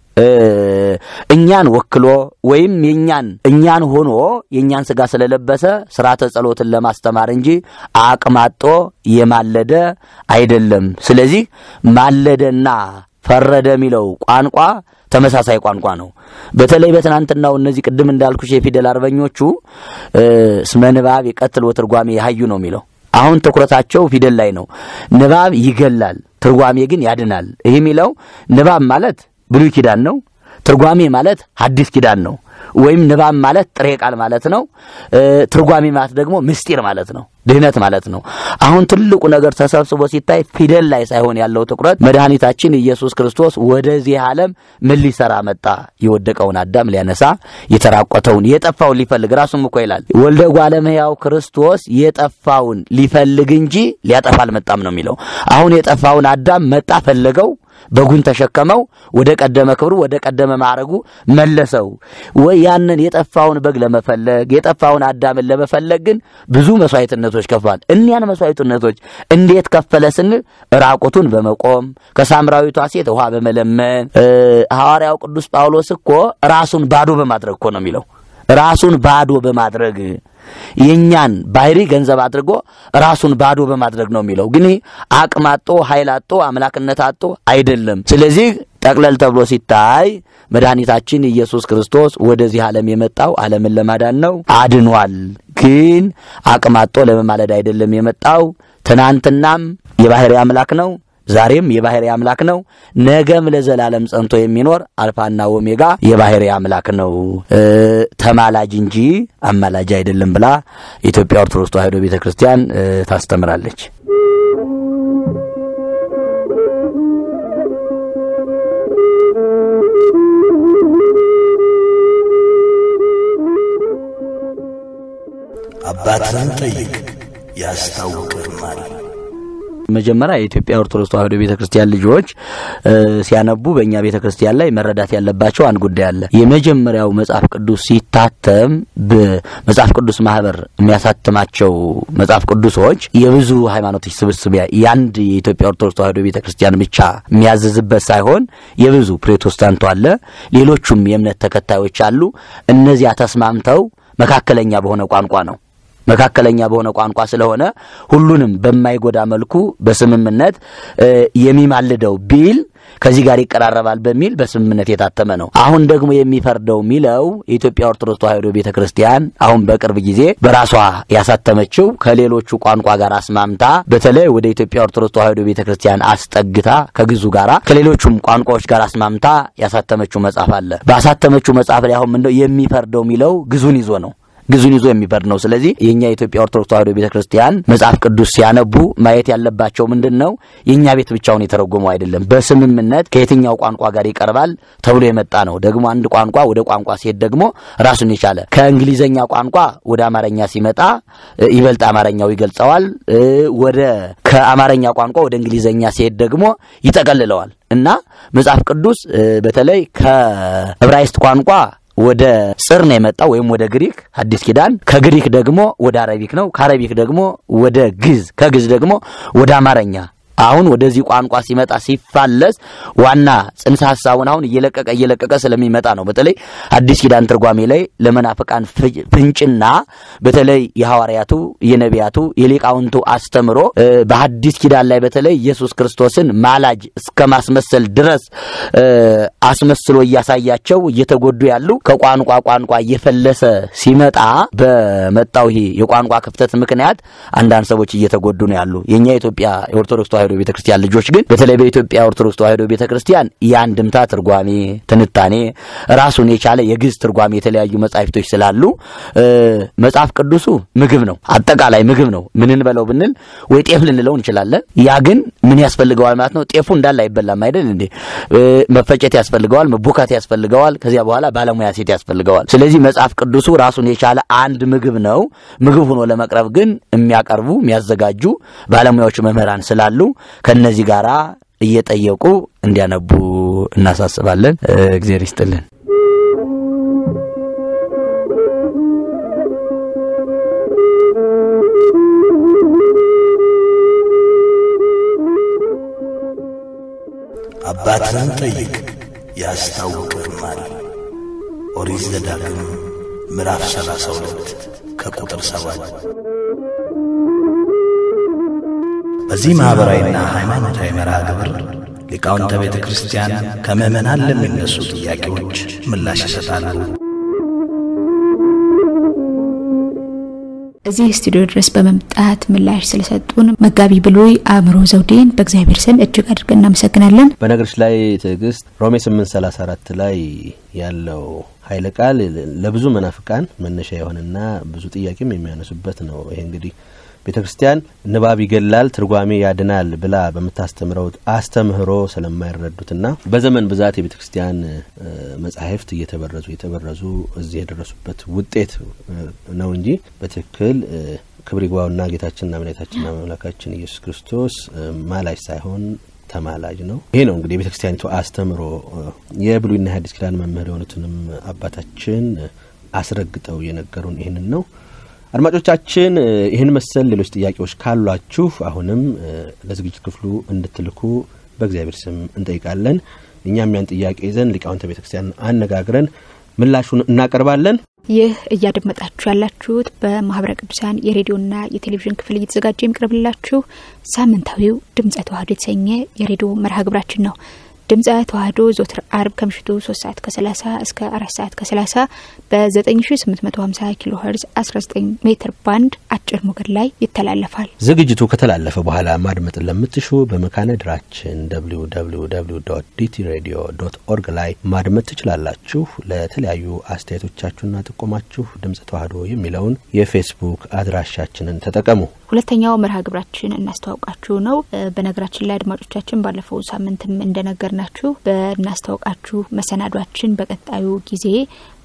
እኛን ወክሎ ወይም የኛን እኛን ሆኖ የእኛን ስጋ ስለለበሰ ስርዓተ ጸሎትን ለማስተማር እንጂ አቅማጦ የማለደ አይደለም። ስለዚህ ማለደና ፈረደ የሚለው ቋንቋ ተመሳሳይ ቋንቋ ነው። በተለይ በትናንትናው እነዚህ ቅድም እንዳልኩሽ የፊደል አርበኞቹ እስመ ንባብ የቀትል ወትርጓሜ የሀዩ ነው የሚለው አሁን ትኩረታቸው ፊደል ላይ ነው። ንባብ ይገላል፣ ትርጓሜ ግን ያድናል። ይህ የሚለው ንባብ ማለት ብሉይ ኪዳን ነው። ትርጓሜ ማለት ሐዲስ ኪዳን ነው። ወይም ንባብ ማለት ጥሬ ቃል ማለት ነው። ትርጓሜ ማለት ደግሞ ምስጢር ማለት ነው፣ ድህነት ማለት ነው። አሁን ትልቁ ነገር ተሰብስቦ ሲታይ ፊደል ላይ ሳይሆን ያለው ትኩረት መድኃኒታችን ኢየሱስ ክርስቶስ ወደዚህ ዓለም ምን ሊሰራ መጣ? የወደቀውን አዳም ሊያነሳ፣ የተራቆተውን የጠፋውን ሊፈልግ። ራሱም እኮ ይላል ወልደ እጓለ እመሕያው ክርስቶስ የጠፋውን ሊፈልግ እንጂ ሊያጠፋ አልመጣም ነው የሚለው። አሁን የጠፋውን አዳም መጣ፣ ፈለገው በጉን ተሸከመው ወደ ቀደመ ክብሩ ወደ ቀደመ ማዕረጉ መለሰው። ወይ ያንን የጠፋውን በግ ለመፈለግ የጠፋውን አዳምን ለመፈለግ ግን ብዙ መስዋዕትነቶች ከፍሏል። እኒያን መስዋዕትነቶች እንዴት ከፈለ ስንል ራቁቱን በመቆም ከሳምራዊቷ ሴት ውሃ በመለመን ሐዋርያው ቅዱስ ጳውሎስ እኮ ራሱን ባዶ በማድረግ እኮ ነው የሚለው ራሱን ባዶ በማድረግ የእኛን ባህሪ ገንዘብ አድርጎ ራሱን ባዶ በማድረግ ነው የሚለው። ግን አቅም አጦ ኃይል አጦ አምላክነት አጦ አይደለም። ስለዚህ ጠቅለል ተብሎ ሲታይ መድኃኒታችን ኢየሱስ ክርስቶስ ወደዚህ ዓለም የመጣው ዓለምን ለማዳን ነው፣ አድኗል። ግን አቅም አጦ ለመማለድ አይደለም የመጣው። ትናንትናም የባህሪ አምላክ ነው ዛሬም የባህሪ አምላክ ነው። ነገም ለዘላለም ጸንቶ የሚኖር አልፋና ኦሜጋ የባህሪ አምላክ ነው። ተማላጅ እንጂ አማላጅ አይደለም ብላ የኢትዮጵያ ኦርቶዶክስ ተዋሕዶ ቤተ ክርስቲያን ታስተምራለች። አባትህን ጠይቅ ያስታውቅህማል። መጀመሪያ የኢትዮጵያ ኦርቶዶክስ ተዋሕዶ ቤተ ክርስቲያን ልጆች ሲያነቡ በእኛ ቤተ ክርስቲያን ላይ መረዳት ያለባቸው አንድ ጉዳይ አለ። የመጀመሪያው መጽሐፍ ቅዱስ ሲታተም በመጽሐፍ ቅዱስ ማህበር የሚያሳትማቸው መጽሐፍ ቅዱሶች የብዙ ሃይማኖቶች ስብስብ የአንድ የኢትዮጵያ ኦርቶዶክስ ተዋሕዶ ቤተ ክርስቲያን ብቻ የሚያዘዝበት ሳይሆን የብዙ ፕሮቴስታንቱ አለ፣ ሌሎቹም የእምነት ተከታዮች አሉ። እነዚያ ተስማምተው መካከለኛ በሆነ ቋንቋ ነው መካከለኛ በሆነ ቋንቋ ስለሆነ ሁሉንም በማይጎዳ መልኩ በስምምነት የሚማልደው ቢል ከዚህ ጋር ይቀራረባል በሚል በስምምነት የታተመ ነው። አሁን ደግሞ የሚፈርደው የሚለው የኢትዮጵያ ኦርቶዶክስ ተዋሕዶ ቤተ ክርስቲያን አሁን በቅርብ ጊዜ በራሷ ያሳተመችው ከሌሎቹ ቋንቋ ጋር አስማምታ በተለይ ወደ ኢትዮጵያ ኦርቶዶክስ ተዋሕዶ ቤተ ክርስቲያን አስጠግታ ከግዙ ጋራ ከሌሎቹም ቋንቋዎች ጋር አስማምታ ያሳተመችው መጽሐፍ አለ። ባሳተመችው መጽሐፍ ላይ አሁን ምንድነው የሚፈርደው የሚለው ግዙን ይዞ ነው ግዙን ይዞ የሚፈርድ ነው። ስለዚህ የእኛ የኢትዮጵያ ኦርቶዶክስ ተዋሕዶ ቤተ ክርስቲያን መጽሐፍ ቅዱስ ሲያነቡ ማየት ያለባቸው ምንድን ነው፣ የእኛ ቤት ብቻውን የተረጎመው አይደለም። በስምምነት ከየትኛው ቋንቋ ጋር ይቀርባል ተብሎ የመጣ ነው። ደግሞ አንድ ቋንቋ ወደ ቋንቋ ሲሄድ ደግሞ ራሱን የቻለ ከእንግሊዘኛ ቋንቋ ወደ አማርኛ ሲመጣ ይበልጥ አማርኛው ይገልጸዋል። ወደ ከአማርኛ ቋንቋ ወደ እንግሊዘኛ ሲሄድ ደግሞ ይጠቀልለዋል እና መጽሐፍ ቅዱስ በተለይ ከዕብራይስጥ ቋንቋ ወደ ጽር ነው የመጣው ወይም ወደ ግሪክ አዲስ ኪዳን። ከግሪክ ደግሞ ወደ አረቢክ ነው። ከአረቢክ ደግሞ ወደ ግዝ፣ ከግዝ ደግሞ ወደ አማርኛ አሁን ወደዚህ ቋንቋ ሲመጣ ሲፋለስ ዋና ጽንሰ ሀሳቡን አሁን እየለቀቀ እየለቀቀ ስለሚመጣ ነው። በተለይ አዲስ ኪዳን ትርጓሜ ላይ ለመናፍቃን ፍንጭና በተለይ የሐዋርያቱ የነቢያቱ የሊቃውንቱ አስተምሮ በአዲስ ኪዳን ላይ በተለይ ኢየሱስ ክርስቶስን ማላጅ እስከ ማስመሰል ድረስ አስመስሎ እያሳያቸው እየተጎዱ ያሉ ከቋንቋ ቋንቋ እየፈለሰ ሲመጣ በመጣው ይሄ የቋንቋ ክፍተት ምክንያት አንዳንድ ሰዎች እየተጎዱ ነው ያሉ የእኛ የኢትዮጵያ የኦርቶዶክስ ተዋሕዶ ቤተ ክርስቲያን ልጆች ግን በተለይ በኢትዮጵያ ኦርቶዶክስ ተዋሕዶ ቤተ ክርስቲያን የአንድምታ ትርጓሜ ትንታኔ ራሱን የቻለ የግዕዝ ትርጓሜ የተለያዩ መጻሕፍቶች ስላሉ መጽሐፍ ቅዱሱ ምግብ ነው፣ አጠቃላይ ምግብ ነው። ምን እንበለው ብንል ወይ ጤፍ ልንለው እንችላለን። ያ ግን ምን ያስፈልገዋል ማለት ነው? ጤፉ እንዳለ አይበላም አይደል እንዴ? መፈጨት ያስፈልገዋል፣ መቦካት ያስፈልገዋል። ከዚያ በኋላ ባለሙያ ሴት ያስፈልገዋል። ስለዚህ መጽሐፍ ቅዱሱ ራሱን የቻለ አንድ ምግብ ነው። ምግብ ሆኖ ለመቅረብ ግን የሚያቀርቡ የሚያዘጋጁ ባለሙያዎች መምህራን ስላሉ ከነዚህ ጋር እየጠየቁ እንዲያነቡ እናሳስባለን። እግዜር ይስጥልን። አባትህን ጠይቅ ያስታውቅህማል። ኦሪት ዘዳግም ምዕራፍ ሰላሳ ሁለት ከቁጥር ሰባት በዚህ ማኅበራዊና ሃይማኖታዊ መርሃ ግብር ሊቃውንተ ቤተ ክርስቲያን ከምዕመናን ለሚነሱ ጥያቄዎች ምላሽ ይሰጣሉ። እዚህ ስቱዲዮ ድረስ በመምጣት ምላሽ ስለሰጡን መጋቢ ብሉይ አእምሮ ዘውዴን በእግዚአብሔር ስም እጅግ አድርገን እናመሰግናለን። በነገሮች ላይ ትዕግስት ሮሜ ስምንት ሰላሳ አራት ላይ ያለው ኃይለ ቃል ለብዙ መናፍቃን መነሻ የሆነና ብዙ ጥያቄም የሚያነሱበት ነው። ይሄ እንግዲህ ቤተ ክርስቲያን ንባብ ይገላል፣ ትርጓሜ ያድናል ብላ በምታስተምረው አስተምህሮ ስለማይረዱትና በዘመን ብዛት የቤተ ክርስቲያን መጻሕፍት እየተበረዙ እየተበረዙ እዚህ የደረሱበት ውጤት ነው እንጂ በትክክል ክብር ይግባውና ጌታችንና መድኃኒታችንና መምላካችን ኢየሱስ ክርስቶስ ማላጅ ሳይሆን ተማላጅ ነው። ይሄ ነው እንግዲህ የቤተ ክርስቲያኒቱ አስተምሮ። የብሉይና የሐዲስ ኪዳን መምህር የሆኑትንም አባታችን አስረግጠው የነገሩን ይህንን ነው። አድማጮቻችን ይህን መሰል ሌሎች ጥያቄዎች ካሏችሁ አሁንም ለዝግጅት ክፍሉ እንድትልኩ በእግዚአብሔር ስም እንጠይቃለን። እኛም ያን ጥያቄ ይዘን ሊቃውንተ ቤተ ክርስቲያን አነጋግረን ምላሹን እናቀርባለን። ይህ እያደመጣችሁ ያላችሁት በማህበረ ቅዱሳን የሬዲዮና የቴሌቪዥን ክፍል እየተዘጋጀ የሚቀርብላችሁ ሳምንታዊው ድምጸ ተዋህዶ የተሰኘ የሬዲዮ መርሃ ግብራችን ነው። ድምጸ ተዋህዶ ዞትር አርብ ከምሽቱ ሶስት ሰዓት ከሰላሳ እስከ አራት ሰዓት ከሰላሳ በዘጠኝ ሺ ስምንት መቶ ሀምሳ ኪሎ ሄርዝ አስራ ዘጠኝ ሜትር ባንድ አጭር ሞገድ ላይ ይተላለፋል። ዝግጅቱ ከተላለፈ በኋላ ማድመጥን ለምትሹ በመካነ ድራችን ደብሊው ደብሊው ደብሊው ዶት ዲቲ ሬዲዮ ዶት ኦርግ ላይ ማድመጥ ትችላላችሁ። ለተለያዩ አስተያየቶቻችሁና ጥቆማችሁ ድምጸ ተዋህዶ የሚለውን የፌስቡክ አድራሻችንን ተጠቀሙ። ሁለተኛው መርሃ ግብራችን እናስተዋውቃችሁ ነው። በነገራችን ላይ አድማጮቻችን ባለፈው ሳምንትም እንደነገር ናችሁ በእናስታውቃችሁ መሰናዷችን በቀጣዩ ጊዜ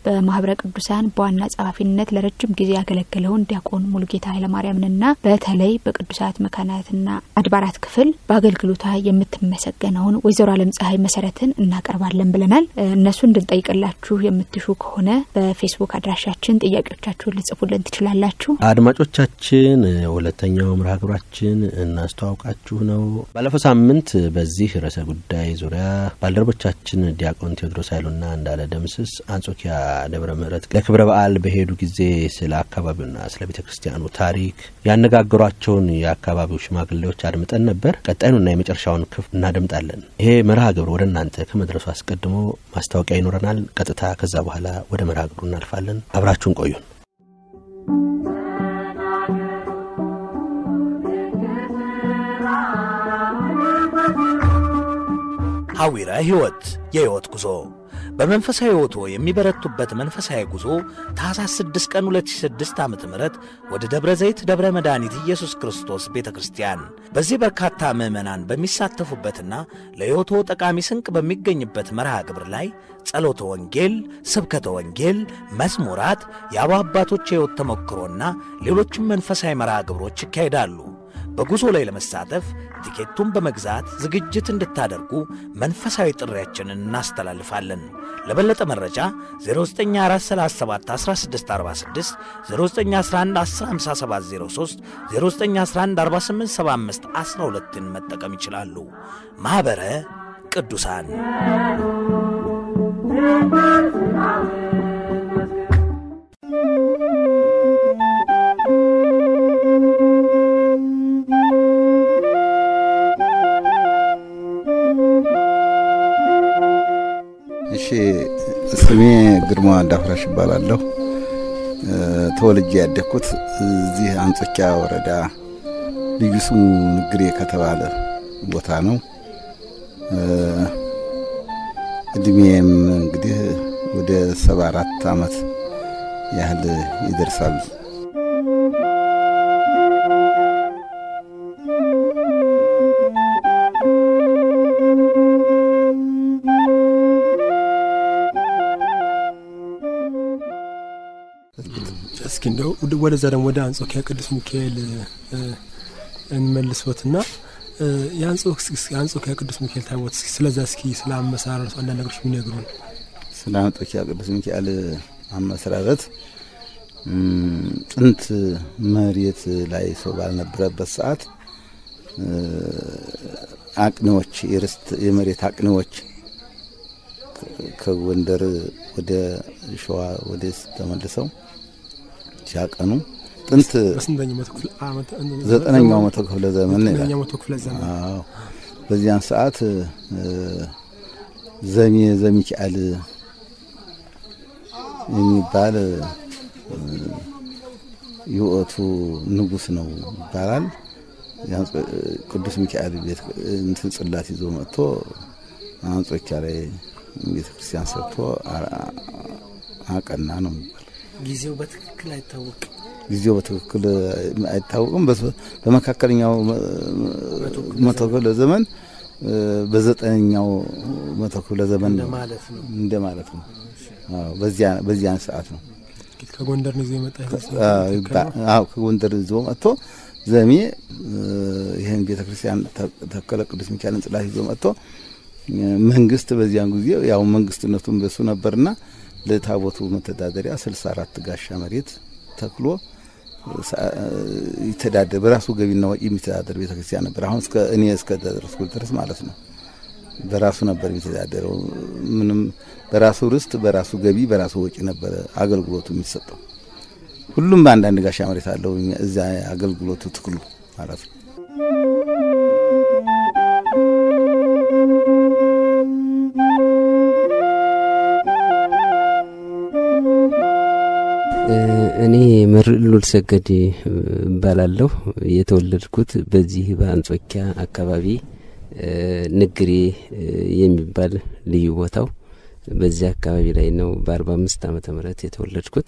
በማህበረ ቅዱሳን በዋና ጸሐፊነት ለረጅም ጊዜ ያገለገለውን ዲያቆን ሙሉጌታ ኃይለማርያምንና በተለይ በቅዱሳት መካናትና አድባራት ክፍል በአገልግሎታ የምትመሰገነውን ወይዘሮ አለም ፀሐይ መሰረትን እናቀርባለን ብለናል። እነሱ እንድንጠይቅላችሁ የምትሹ ከሆነ በፌስቡክ አድራሻችን ጥያቄዎቻችሁን ልጽፉልን ትችላላችሁ። አድማጮቻችን ሁለተኛው መርሃ ግብራችን እናስተዋውቃችሁ ነው። ባለፈው ሳምንት በዚህ ርዕሰ ጉዳይ ዙሪያ ባልደረቦቻችን ዲያቆን ቴዎድሮስ ኃይሉና እንዳለ ደምስስ አንጾኪያ ደብረ ምሕረት ለክብረ በዓል በሄዱ ጊዜ ስለ አካባቢውና ስለ ቤተ ክርስቲያኑ ታሪክ ያነጋገሯቸውን የአካባቢው ሽማግሌዎች አድምጠን ነበር። ቀጣዩንና የመጨረሻውን ክፍል እናደምጣለን። ይሄ መርሃ ግብር ወደ እናንተ ከመድረሱ አስቀድሞ ማስታወቂያ ይኖረናል። ቀጥታ ከዛ በኋላ ወደ መርሃ ግብሩ እናልፋለን። አብራችሁን ቆዩን። ሐዊረ ሕይወት የሕይወት ጉዞ በመንፈሳዊ ሕይወቶ የሚበረቱበት መንፈሳዊ ጉዞ ታኅሳስ 6 ቀን 2006 ዓ ም ወደ ደብረ ዘይት ደብረ መድኃኒት ኢየሱስ ክርስቶስ ቤተ ክርስቲያን በዚህ በርካታ ምዕመናን በሚሳተፉበትና ለሕይወቶ ጠቃሚ ስንቅ በሚገኝበት መርሃ ግብር ላይ ጸሎተ ወንጌል፣ ስብከተ ወንጌል፣ መዝሙራት፣ የአበው አባቶች የሕይወት ተሞክሮና ሌሎችም መንፈሳዊ መርሃ ግብሮች ይካሄዳሉ። በጉዞ ላይ ለመሳተፍ ቲኬቱን በመግዛት ዝግጅት እንድታደርጉ መንፈሳዊ ጥሪያችንን እናስተላልፋለን። ለበለጠ መረጃ 0944371646፣ 0911155703፣ 0911487512ን መጠቀም ይችላሉ። ማኅበረ ቅዱሳን እሺ ስሜ ግርማ እንዳፍራሽ ይባላለሁ። ተወልጄ ያደግኩት እዚህ አንጾኪያ ወረዳ ልዩ ስሙ ንግሬ ከተባለ ቦታ ነው። እድሜም እንግዲህ ወደ ሰባ አራት ዓመት ያህል ይደርሳል። እስኪ እንደው ወደዛ ደግሞ ወደ አንጾኪያ ቅዱስ ሚካኤል እንመልሶትና የአንጾኪያ ቅዱስ ሚካኤል ታቦት እስኪ ስለዛ እስኪ ስለ አመሰራረቱ አንዳንድ ነገሮች የሚነግሩን። ስለ አንጾኪያ ቅዱስ ሚካኤል አመሰራረት ጥንት መሬት ላይ ሰው ባልነበረበት ሰዓት አቅኔዎች የርስት የመሬት አቅኔዎች ከጎንደር ወደ ሸዋ ወደ ተመልሰው ሲያቀኑ ጥንት ዘጠነኛው መቶ ክፍለ ዘመን አዎ በዚያን ሰዓት ዘሜ ዘሚካኤል የሚባል የወቅቱ ንጉሥ ነው ይባላል። ቅዱስ ሚካኤል ቤት እንትን ጽላት ይዞ መጥቶ አንጾኪያ ላይ ቤተ ክርስቲያን ሰርቶ አቀና ነው የሚባል። ጊዜው በትክክል አይታወቅም። ጊዜው በትክክል አይታወቅም። በመካከለኛው መቶ ክፍለ ዘመን በዘጠነኛው መቶ ክፍለ ዘመን እንደ ማለት ነው። በዚያን ሰዓት ነው ከጎንደር ነው ይዞ የመጣ አዎ ከጎንደር ይዞ መጥቶ ዘሜ ይህን ቤተ ክርስቲያን ተከለ ቅዱስ ሚካኤልን ጽላት ይዞ መጥቶ መንግስት በዚያን ጊዜ ያው መንግስትነቱን በሱ ነበርና ለታቦቱ መተዳደሪያ ስልሳ አራት ጋሻ መሬት ተክሎ ይተዳደር በራሱ ገቢና ወጪ የሚተዳደር ቤተ ክርስቲያን ነበር። አሁን እስከ እኔ እስከ ደረስኩ ድረስ ማለት ነው። በራሱ ነበር የሚተዳደረው። ምንም በራሱ ርስት፣ በራሱ ገቢ፣ በራሱ ወጪ ነበረ አገልግሎቱ የሚሰጠው። ሁሉም በአንዳንድ ጋሻ መሬት አለው እዛ አገልግሎቱ ትክሉ ማለት ነው። እኔ መርዕሉል ሰገድ እባላለሁ። የተወለድኩት በዚህ በአንጾኪያ አካባቢ ንግሬ የሚባል ልዩ ቦታው በዚህ አካባቢ ላይ ነው። በአርባ አምስት ዓመተ ምህረት የተወለድኩት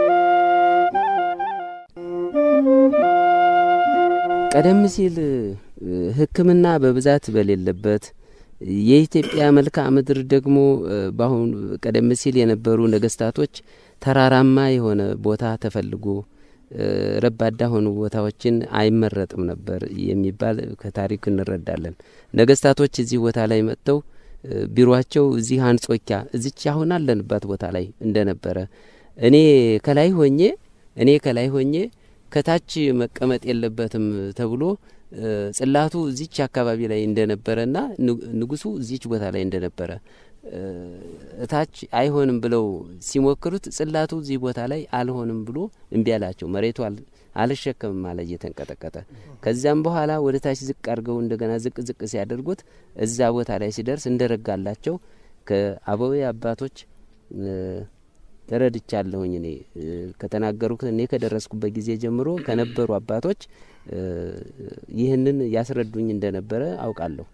ቀደም ሲል ሕክምና በብዛት በሌለበት የኢትዮጵያ መልክዓ ምድር ደግሞ በአሁኑ ቀደም ሲል የነበሩ ነገስታቶች ተራራማ የሆነ ቦታ ተፈልጎ ረባዳ ሆኑ ቦታዎችን አይመረጥም ነበር የሚባል ከታሪክ እንረዳለን። ነገስታቶች እዚህ ቦታ ላይ መጥተው ቢሮቸው እዚህ አንጾኪያ እዚች አሁን አለንባት ቦታ ላይ እንደነበረ እኔ ከላይ ሆኜ እኔ ከላይ ሆኜ ከታች መቀመጥ የለበትም ተብሎ ጽላቱ እዚች አካባቢ ላይ እንደነበረና ንጉሱ እዚች ቦታ ላይ እንደነበረ እታች አይሆንም ብለው ሲሞክሩት ጽላቱ እዚህ ቦታ ላይ አልሆንም ብሎ እምቢ አላቸው። መሬቱ አልሸከምም አለ እየተንቀጠቀጠ። ከዚያም በኋላ ወደ ታች ዝቅ አድርገው እንደገና ዝቅ ዝቅ ሲያደርጉት እዛ ቦታ ላይ ሲደርስ እንደረጋላቸው ከአበዌ አባቶች ተረድቻለሁኝ። እኔ ከተናገሩት እኔ ከደረስኩበት ጊዜ ጀምሮ ከነበሩ አባቶች ይህንን ያስረዱኝ እንደነበረ አውቃለሁ።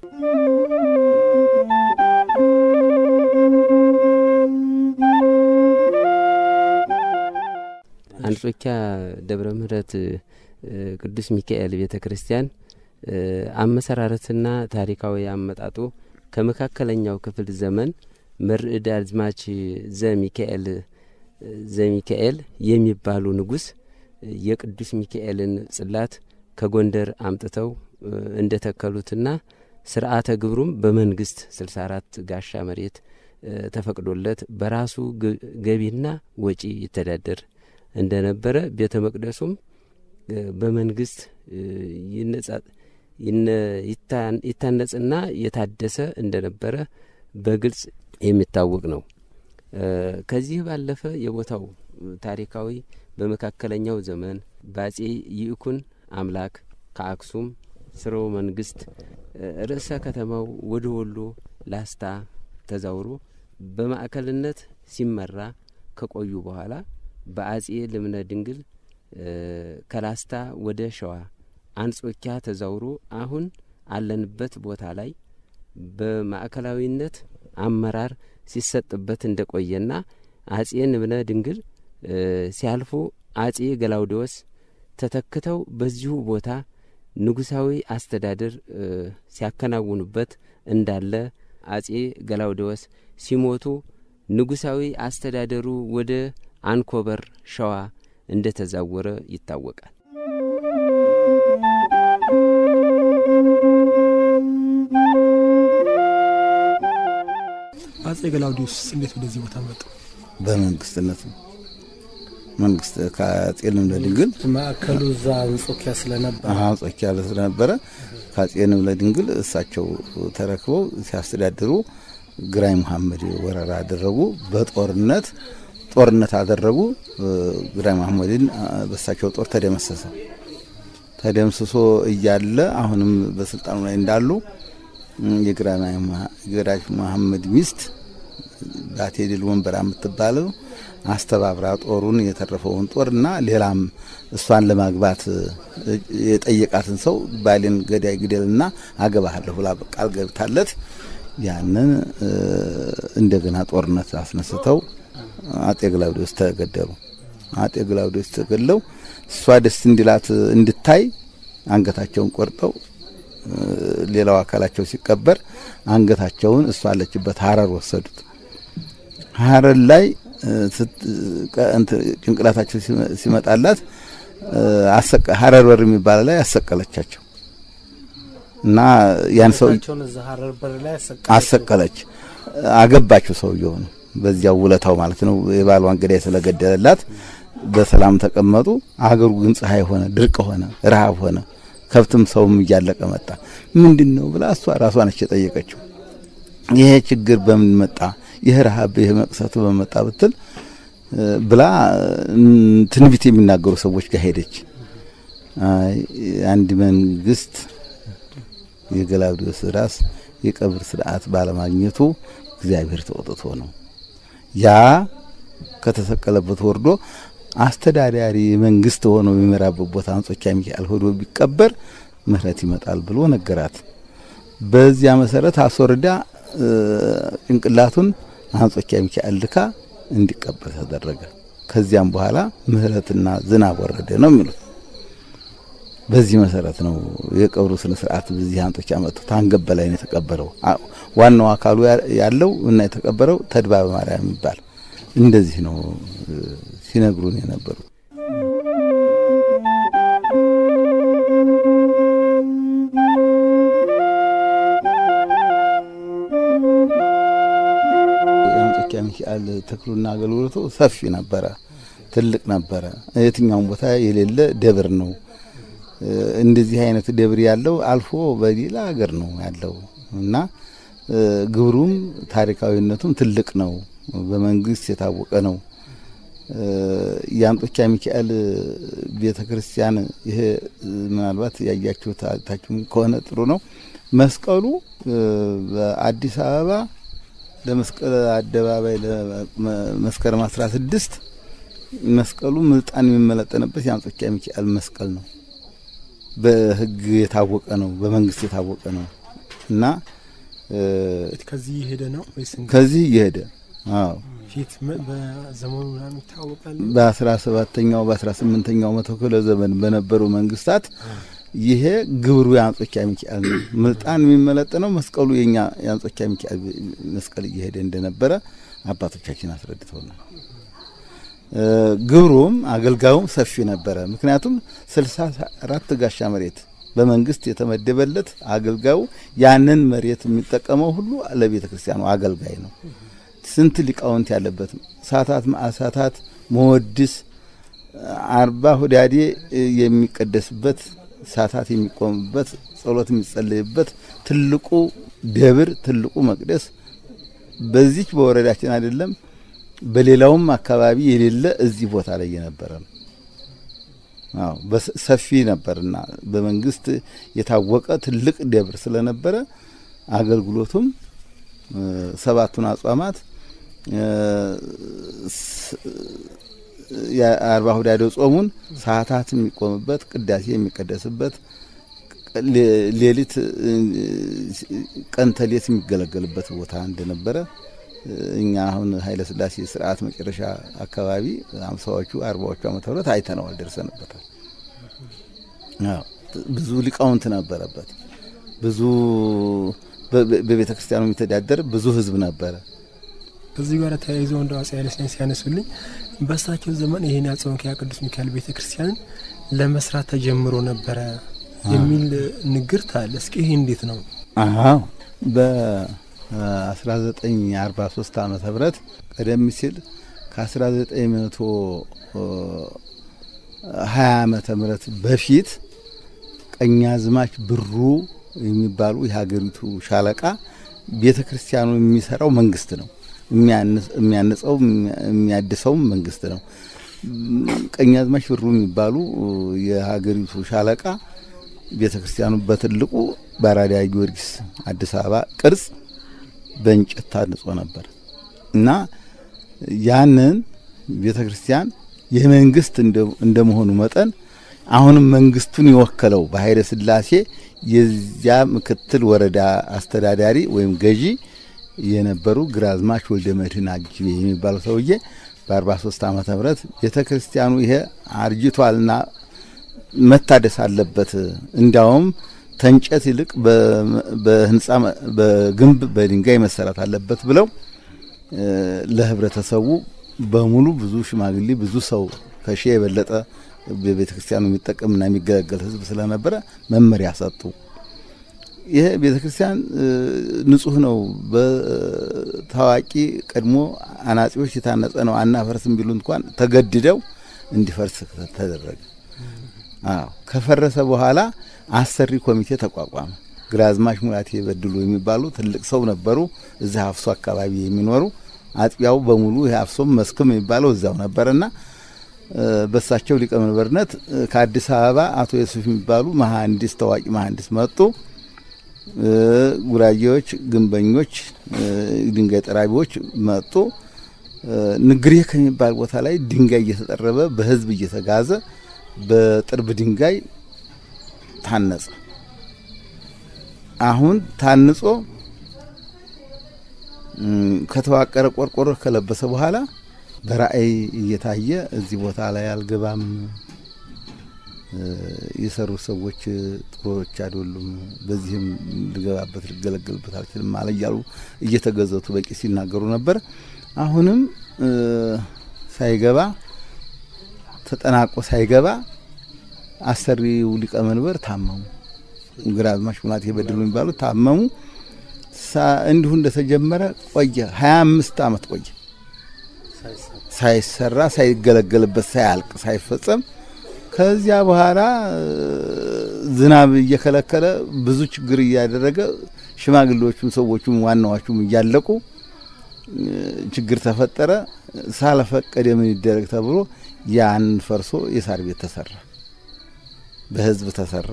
አንጾኪያ ደብረ ምሕረት ቅዱስ ሚካኤል ቤተ ክርስቲያን አመሰራረትና ታሪካዊ አመጣጡ ከመካከለኛው ክፍል ዘመን መርዕድ አዝማች ዘሚካኤል ዘሚካኤል የሚባሉ ንጉሥ የቅዱስ ሚካኤልን ጽላት ከጎንደር አምጥተው እንደ ተከሉትና ስርዓተ ግብሩም በመንግስት ስልሳ አራት ጋሻ መሬት ተፈቅዶለት በራሱ ገቢና ወጪ ይተዳደር እንደነበረ ቤተ መቅደሱም በመንግስት ይታነጽና የታደሰ እንደነበረ በግልጽ የሚታወቅ ነው። ከዚህ ባለፈ የቦታው ታሪካዊ በመካከለኛው ዘመን በአጼ ይእኩን አምላክ ከአክሱም ስርወ መንግስት ርዕሰ ከተማው ወደ ወሎ ላስታ ተዛውሮ በማዕከልነት ሲመራ ከቆዩ በኋላ በአጼ ልብነ ድንግል ከላስታ ወደ ሸዋ አንጾኪያ ተዛውሮ አሁን አለንበት ቦታ ላይ በማዕከላዊነት አመራር ሲሰጥበት እንደቆየና አጼ ልብነ ድንግል ሲያልፉ አጼ ገላውዴዎስ ተተክተው በዚሁ ቦታ ንጉሳዊ አስተዳደር ሲያከናውኑበት እንዳለ አጼ ገላውዴዎስ ሲሞቱ ንጉሳዊ አስተዳደሩ ወደ አንኮበር ሸዋ እንደ ተዛወረ ይታወቃል። አጼ ገላውዲዮስ እንዴት ወደዚህ ቦታ መጡ? በመንግስትነት ነው። መንግስት ከአጼ ልብነ ድንግል ማዕከሉ እዛ አንጾኪያ ስለነበረ አንጾኪያ ስለነበረ ከአጼ ልብነ ድንግል እሳቸው ተረክበው ሲያስተዳድሩ ግራኝ መሐመድ ወረራ አደረጉ። በጦርነት ጦርነት አደረጉ። ግራኝ መሐመድን በእሳቸው ጦር ተደመሰሰ። ተደምስሶ እያለ አሁንም በስልጣኑ ላይ እንዳሉ የግራኝ መሐመድ ሚስት ባቴ ድል ወንበራ የምትባለው አስተባብራ ጦሩን የተረፈውን ጦርና ሌላም እሷን ለማግባት የጠየቃትን ሰው ባሌን ገዳይ ግደልና አገባሃለሁ ብላ ቃል ገብታለት ያንን እንደገና ጦርነት አስነስተው አጤ ግላውዴዎስ ተገደሉ። አጤ ግላውዴዎስ ተገድለው እሷ ደስ እንዲላት እንድታይ አንገታቸውን ቆርጠው ሌላው አካላቸው ሲቀበር አንገታቸውን እሷ አለችበት ሀረር ወሰዱት። ሀረር ላይ ጭንቅላታቸው ሲመጣላት ሀረር በር የሚባል ላይ አሰቀለቻቸው እና ያን ሰው አሰቀለች። አገባቸው ሰውየው ነው በዚያው ውለታው ማለት ነው። የባሏን ገዳይ ስለገደለላት በሰላም ተቀመጡ። አገሩ ግን ፀሐይ ሆነ፣ ድርቅ ሆነ፣ ረሃብ ሆነ። ከብትም ሰውም እያለቀ መጣ። ምንድን ነው ብላ እሷ ራሷ ነች የጠየቀችው። ይሄ ችግር በምን መጣ? ይህ ረሃብ ይህ መቅሰቱ በመጣ ብትል ብላ ትንቢት የሚናገሩ ሰዎች ጋር ሄደች። አንድ መንግስት የገላውዴዎስ ራስ የቀብር ስርዓት ባለማግኘቱ እግዚአብሔር ተወጥቶ ነው ያ ከተሰቀለበት ወርዶ አስተዳዳሪ መንግስት ሆኖ የሚመራበት ቦታ አንጾኪያ ሚካኤል ሆዶ ቢቀበር ምሕረት ይመጣል ብሎ ነገራት። በዚያ መሰረት አስወርዳ ጭንቅላቱን አንጾኪያ ሚካኤል ልካ እንዲቀበር ተደረገ። ከዚያም በኋላ ምሕረትና ዝናብ ወረደ ነው የሚሉት። በዚህ መሰረት ነው የቀብሩ ስነ ስርዓት በዚህ አንጦኪያ መጥቶ ታንገት በላይ ነው የተቀበረው። ዋናው አካሉ ያለው እና የተቀበረው ተድባበ ማርያም የሚባል እንደዚህ ነው ሲነግሩን የነበሩ። የአንጾኪያ ሚካኤል ተክሉና አገልግሎቱ ሰፊ ነበረ፣ ትልቅ ነበረ። የትኛውም ቦታ የሌለ ደብር ነው። እንደዚህ አይነት ደብር ያለው አልፎ በሌላ ሀገር ነው ያለው እና ግብሩም ታሪካዊነቱም ትልቅ ነው። በመንግስት የታወቀ ነው። የአንጾኪያ ሚካኤል ቤተ ክርስቲያን ይሄ ምናልባት ያያችሁ ታችሁም ከሆነ ጥሩ ነው። መስቀሉ በአዲስ አበባ ለመስቀል አደባባይ ለመስከረም አስራ ስድስት መስቀሉ ምልጣን የሚመለጠንበት የአንጾኪያ ሚካኤል መስቀል ነው። በሕግ የታወቀ ነው። በመንግስት የታወቀ ነው እና ከዚህ እየሄደ ነው ወይስ ከዚህ እየሄደ አዎ ፊት በዘመኑ ምናምን ይታወቃል? በአስራ ሰባተኛው በአስራ ስምንተኛው መቶ ክፍለ ዘመን በነበሩ መንግስታት ይሄ ግብሩ የአንጾኪያ ሚካኤል ነው። ምልጣን የሚመለጠነው መስቀሉ የኛ የአንጾኪያ ሚካኤል መስቀል እየሄደ እንደነበረ አባቶቻችን አስረድተውናል። ግብሩም አገልጋዩም ሰፊ ነበረ። ምክንያቱም ስልሳ አራት ጋሻ መሬት በመንግስት የተመደበለት አገልጋዩ ያንን መሬት የሚጠቀመው ሁሉ ለቤተ ክርስቲያኑ አገልጋይ ነው። ስንት ሊቃውንት ያለበት ሳታት፣ ማዕሳታት፣ መወድስ አርባ ሁዳዴ የሚቀደስበት ሳታት የሚቆምበት ጸሎት የሚጸለይበት ትልቁ ደብር ትልቁ መቅደስ በዚች በወረዳችን አይደለም በሌላውም አካባቢ የሌለ እዚህ ቦታ ላይ የነበረ ነው። አዎ ሰፊ ነበርና በመንግስት የታወቀ ትልቅ ደብር ስለነበረ አገልግሎቱም ሰባቱን አጽዋማት የአርባ ሁዳዴው ጾሙን ሰዓታት የሚቆምበት ቅዳሴ የሚቀደስበት ሌሊት ቀን ተሌት የሚገለገልበት ቦታ እንደነበረ እኛ አሁን ኃይለ ሥላሴ ስርዓት መጨረሻ አካባቢ አምሳዎቹ አርባዎቹ ዓመተ ምህረት አይተነዋል፣ ደርሰንበታል። ብዙ ሊቃውንት ነበረበት። ብዙ በቤተ ክርስቲያኑ የሚተዳደር ብዙ ህዝብ ነበረ። ከዚህ ጋር ተያይዞ እንደ አፄ ኃይለሥላሴ ሲያነሱልኝ በእሳቸው ዘመን ይህን የአንጾኪያ ቅዱስ ሚካኤል ቤተ ክርስቲያንን ለመስራት ተጀምሮ ነበረ የሚል ንግርት አለ። እስኪ ይህ እንዴት ነው? አዎ በ1943 ዓመተ ምህረት ቀደም ሲል ከ1920 ዓመተ ምህረት በፊት ቀኛዝማች ብሩ የሚባሉ የሀገሪቱ ሻለቃ ቤተ ክርስቲያኑ የሚሰራው መንግስት ነው። የሚያንጸው የሚያድሰውም መንግስት ነው። ቀኛዝማች ብሩ የሚባሉ የሀገሪቱ ሻለቃ ቤተ ክርስቲያኑ በትልቁ በአራዳ ጊዮርጊስ አዲስ አበባ ቅርጽ በእንጨት ታንጾ ነበር እና ያንን ቤተ ክርስቲያን የመንግስት እንደመሆኑ መጠን አሁንም መንግስቱን የወከለው በኃይለ ሥላሴ የዚያ ምክትል ወረዳ አስተዳዳሪ ወይም ገዢ የነበሩ ግራዝማች ወልደ መድህን አጅቤ የሚባሉ ሰውዬ በ43 ዓመተ ምህረት ቤተ ክርስቲያኑ ይሄ አርጅቷልና መታደስ አለበት፣ እንዲያውም ተንጨት ይልቅ በህንጻ በግንብ በድንጋይ መሰራት አለበት ብለው ለህብረተሰቡ በሙሉ ብዙ ሽማግሌ ብዙ ሰው ከሺህ የበለጠ በቤተ ክርስቲያኑ የሚጠቀምና የሚገለገል ህዝብ ስለነበረ መመሪያ ሰጡ። ይሄ ቤተ ክርስቲያን ንጹህ ነው፣ በታዋቂ ቀድሞ አናጺዎች የታነጸ ነው፣ አናፈርስም ቢሉ እንኳን ተገድደው እንዲፈርስ ተደረገ። አዎ ከፈረሰ በኋላ አሰሪ ኮሚቴ ተቋቋመ። ግራዝማች ሙላቴ በድሉ የሚባሉ ትልቅ ሰው ነበሩ። እዚህ አፍሶ አካባቢ የሚኖሩ አጥቢያው በሙሉ ይህ አፍሶም መስክም የሚባለው እዛው ነበርና በሳቸው ሊቀመንበርነት ከአዲስ አበባ አቶ የሱፍ የሚባሉ መሀንዲስ ታዋቂ መሀንዲስ መጡ። ጉራጌዎች፣ ግንበኞች፣ ድንጋይ ጠራቢዎች መጡ። ንግሬ ከሚባል ቦታ ላይ ድንጋይ እየተጠረበ በህዝብ እየተጋዘ በጥርብ ድንጋይ ታነጸ። አሁን ታንጾ ከተዋቀረ ቆርቆሮ ከለበሰ በኋላ በራእይ እየታየ እዚህ ቦታ ላይ አልገባም፣ የሰሩት ሰዎች ጥሩዎች አይደሉም፣ በዚህም ልገባበት ልገለገልበት አልችልም አለ እያሉ እየተገዘቱ በቂ ሲናገሩ ነበር። አሁንም ሳይገባ ተጠናቆ ሳይገባ አሰሪው ሊቀመንበር ታመሙ። ግራዝማች ሙላቴ በድሉ የሚባሉ ታመሙ። እንዲሁ እንደተጀመረ ቆየ። ሀያ አምስት አመት ቆየ ሳይሰራ ሳይገለገልበት ሳያልቅ ሳይፈጸም ከዚያ በኋላ ዝናብ እየከለከለ ብዙ ችግር እያደረገ ሽማግሌዎቹም ሰዎቹም ዋናዎቹም እያለቁ ችግር ተፈጠረ። ሳለፈቀደ ምን ይደረግ ተብሎ ያን ፈርሶ የሳር ቤት ተሰራ፣ በህዝብ ተሰራ።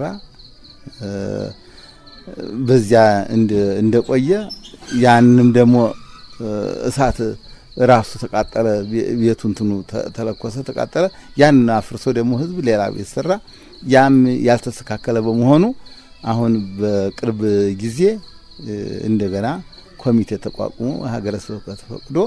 በዚያ እንደቆየ ያንም ደግሞ እሳት ራሱ ተቃጠለ። ቤቱ እንትኑ ተለኮሰ፣ ተቃጠለ። ያን አፍርሶ ደግሞ ህዝብ ሌላ ቤት ሰራ። ያም ያልተስተካከለ በመሆኑ አሁን በቅርብ ጊዜ እንደገና ኮሚቴ ተቋቁሞ ሀገረ ስብከት ፈቅዶ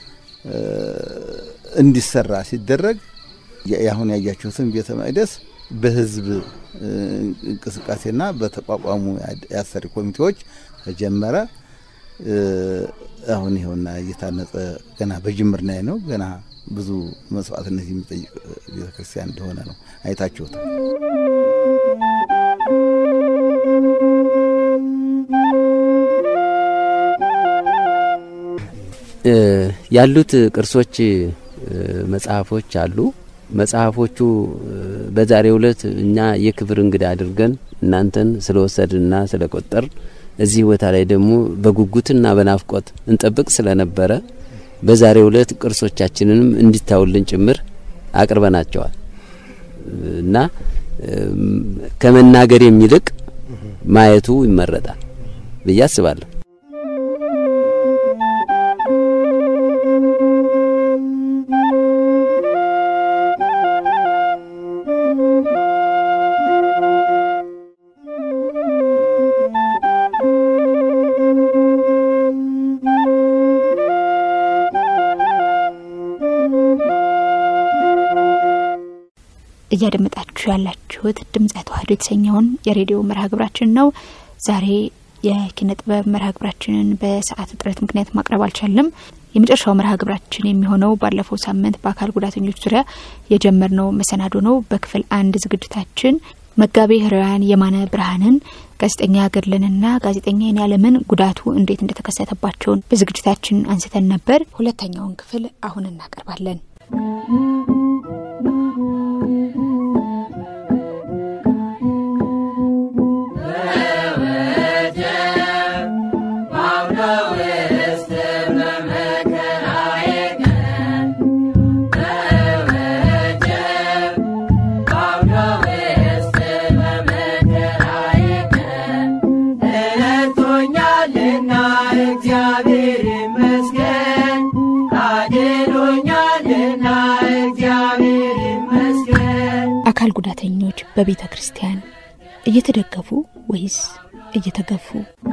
እንዲሰራ ሲደረግ አሁን ያያችሁትን ቤተ መቅደስ በህዝብ እንቅስቃሴና በተቋቋሙ የአሰሪ ኮሚቴዎች ተጀመረ። አሁን ይኸውና እየታነጸ ገና በጅምር ላይ ነው። ገና ብዙ መስዋዕትነት የሚጠይቅ ቤተክርስቲያን እንደሆነ ነው አይታችሁታል። ያሉት ቅርሶች መጽሐፎች አሉ። መጽሐፎቹ በዛሬው ዕለት እኛ የክብር እንግዳ አድርገን እናንተን ስለወሰድንና ስለቆጠር እዚህ ቦታ ላይ ደግሞ በጉጉትና በናፍቆት እንጠብቅ ስለነበረ በዛሬው ዕለት ቅርሶቻችንንም እንዲታውልን ጭምር አቅርበናቸዋል እና ከመናገር የሚልቅ ማየቱ ይመረጣል ብዬ አስባለሁ። እያደመጣችሁ ያላችሁት ድምጸ ተዋህዶ የተሰኘውን የሬዲዮ መርሃ ግብራችን ነው። ዛሬ የኪነ ጥበብ መርሃ ግብራችንን በሰዓት እጥረት ምክንያት ማቅረብ አልቻለም። የመጨረሻው መርሃ ግብራችን የሚሆነው ባለፈው ሳምንት በአካል ጉዳተኞች ዙሪያ የጀመርነው መሰናዶ ነው። በክፍል አንድ ዝግጅታችን መጋቤ ሕሩያን የማነ ብርሃንን ጋዜጠኛ ገድለንና ጋዜጠኛ የኔዓለምን ጉዳቱ እንዴት እንደተከሰተባቸውን በዝግጅታችን አንስተን ነበር። ሁለተኛውን ክፍል አሁን እናቀርባለን። አካል ጉዳተኞች በቤተ ክርስቲያን እየተደገፉ ወይስ እየተገፉ?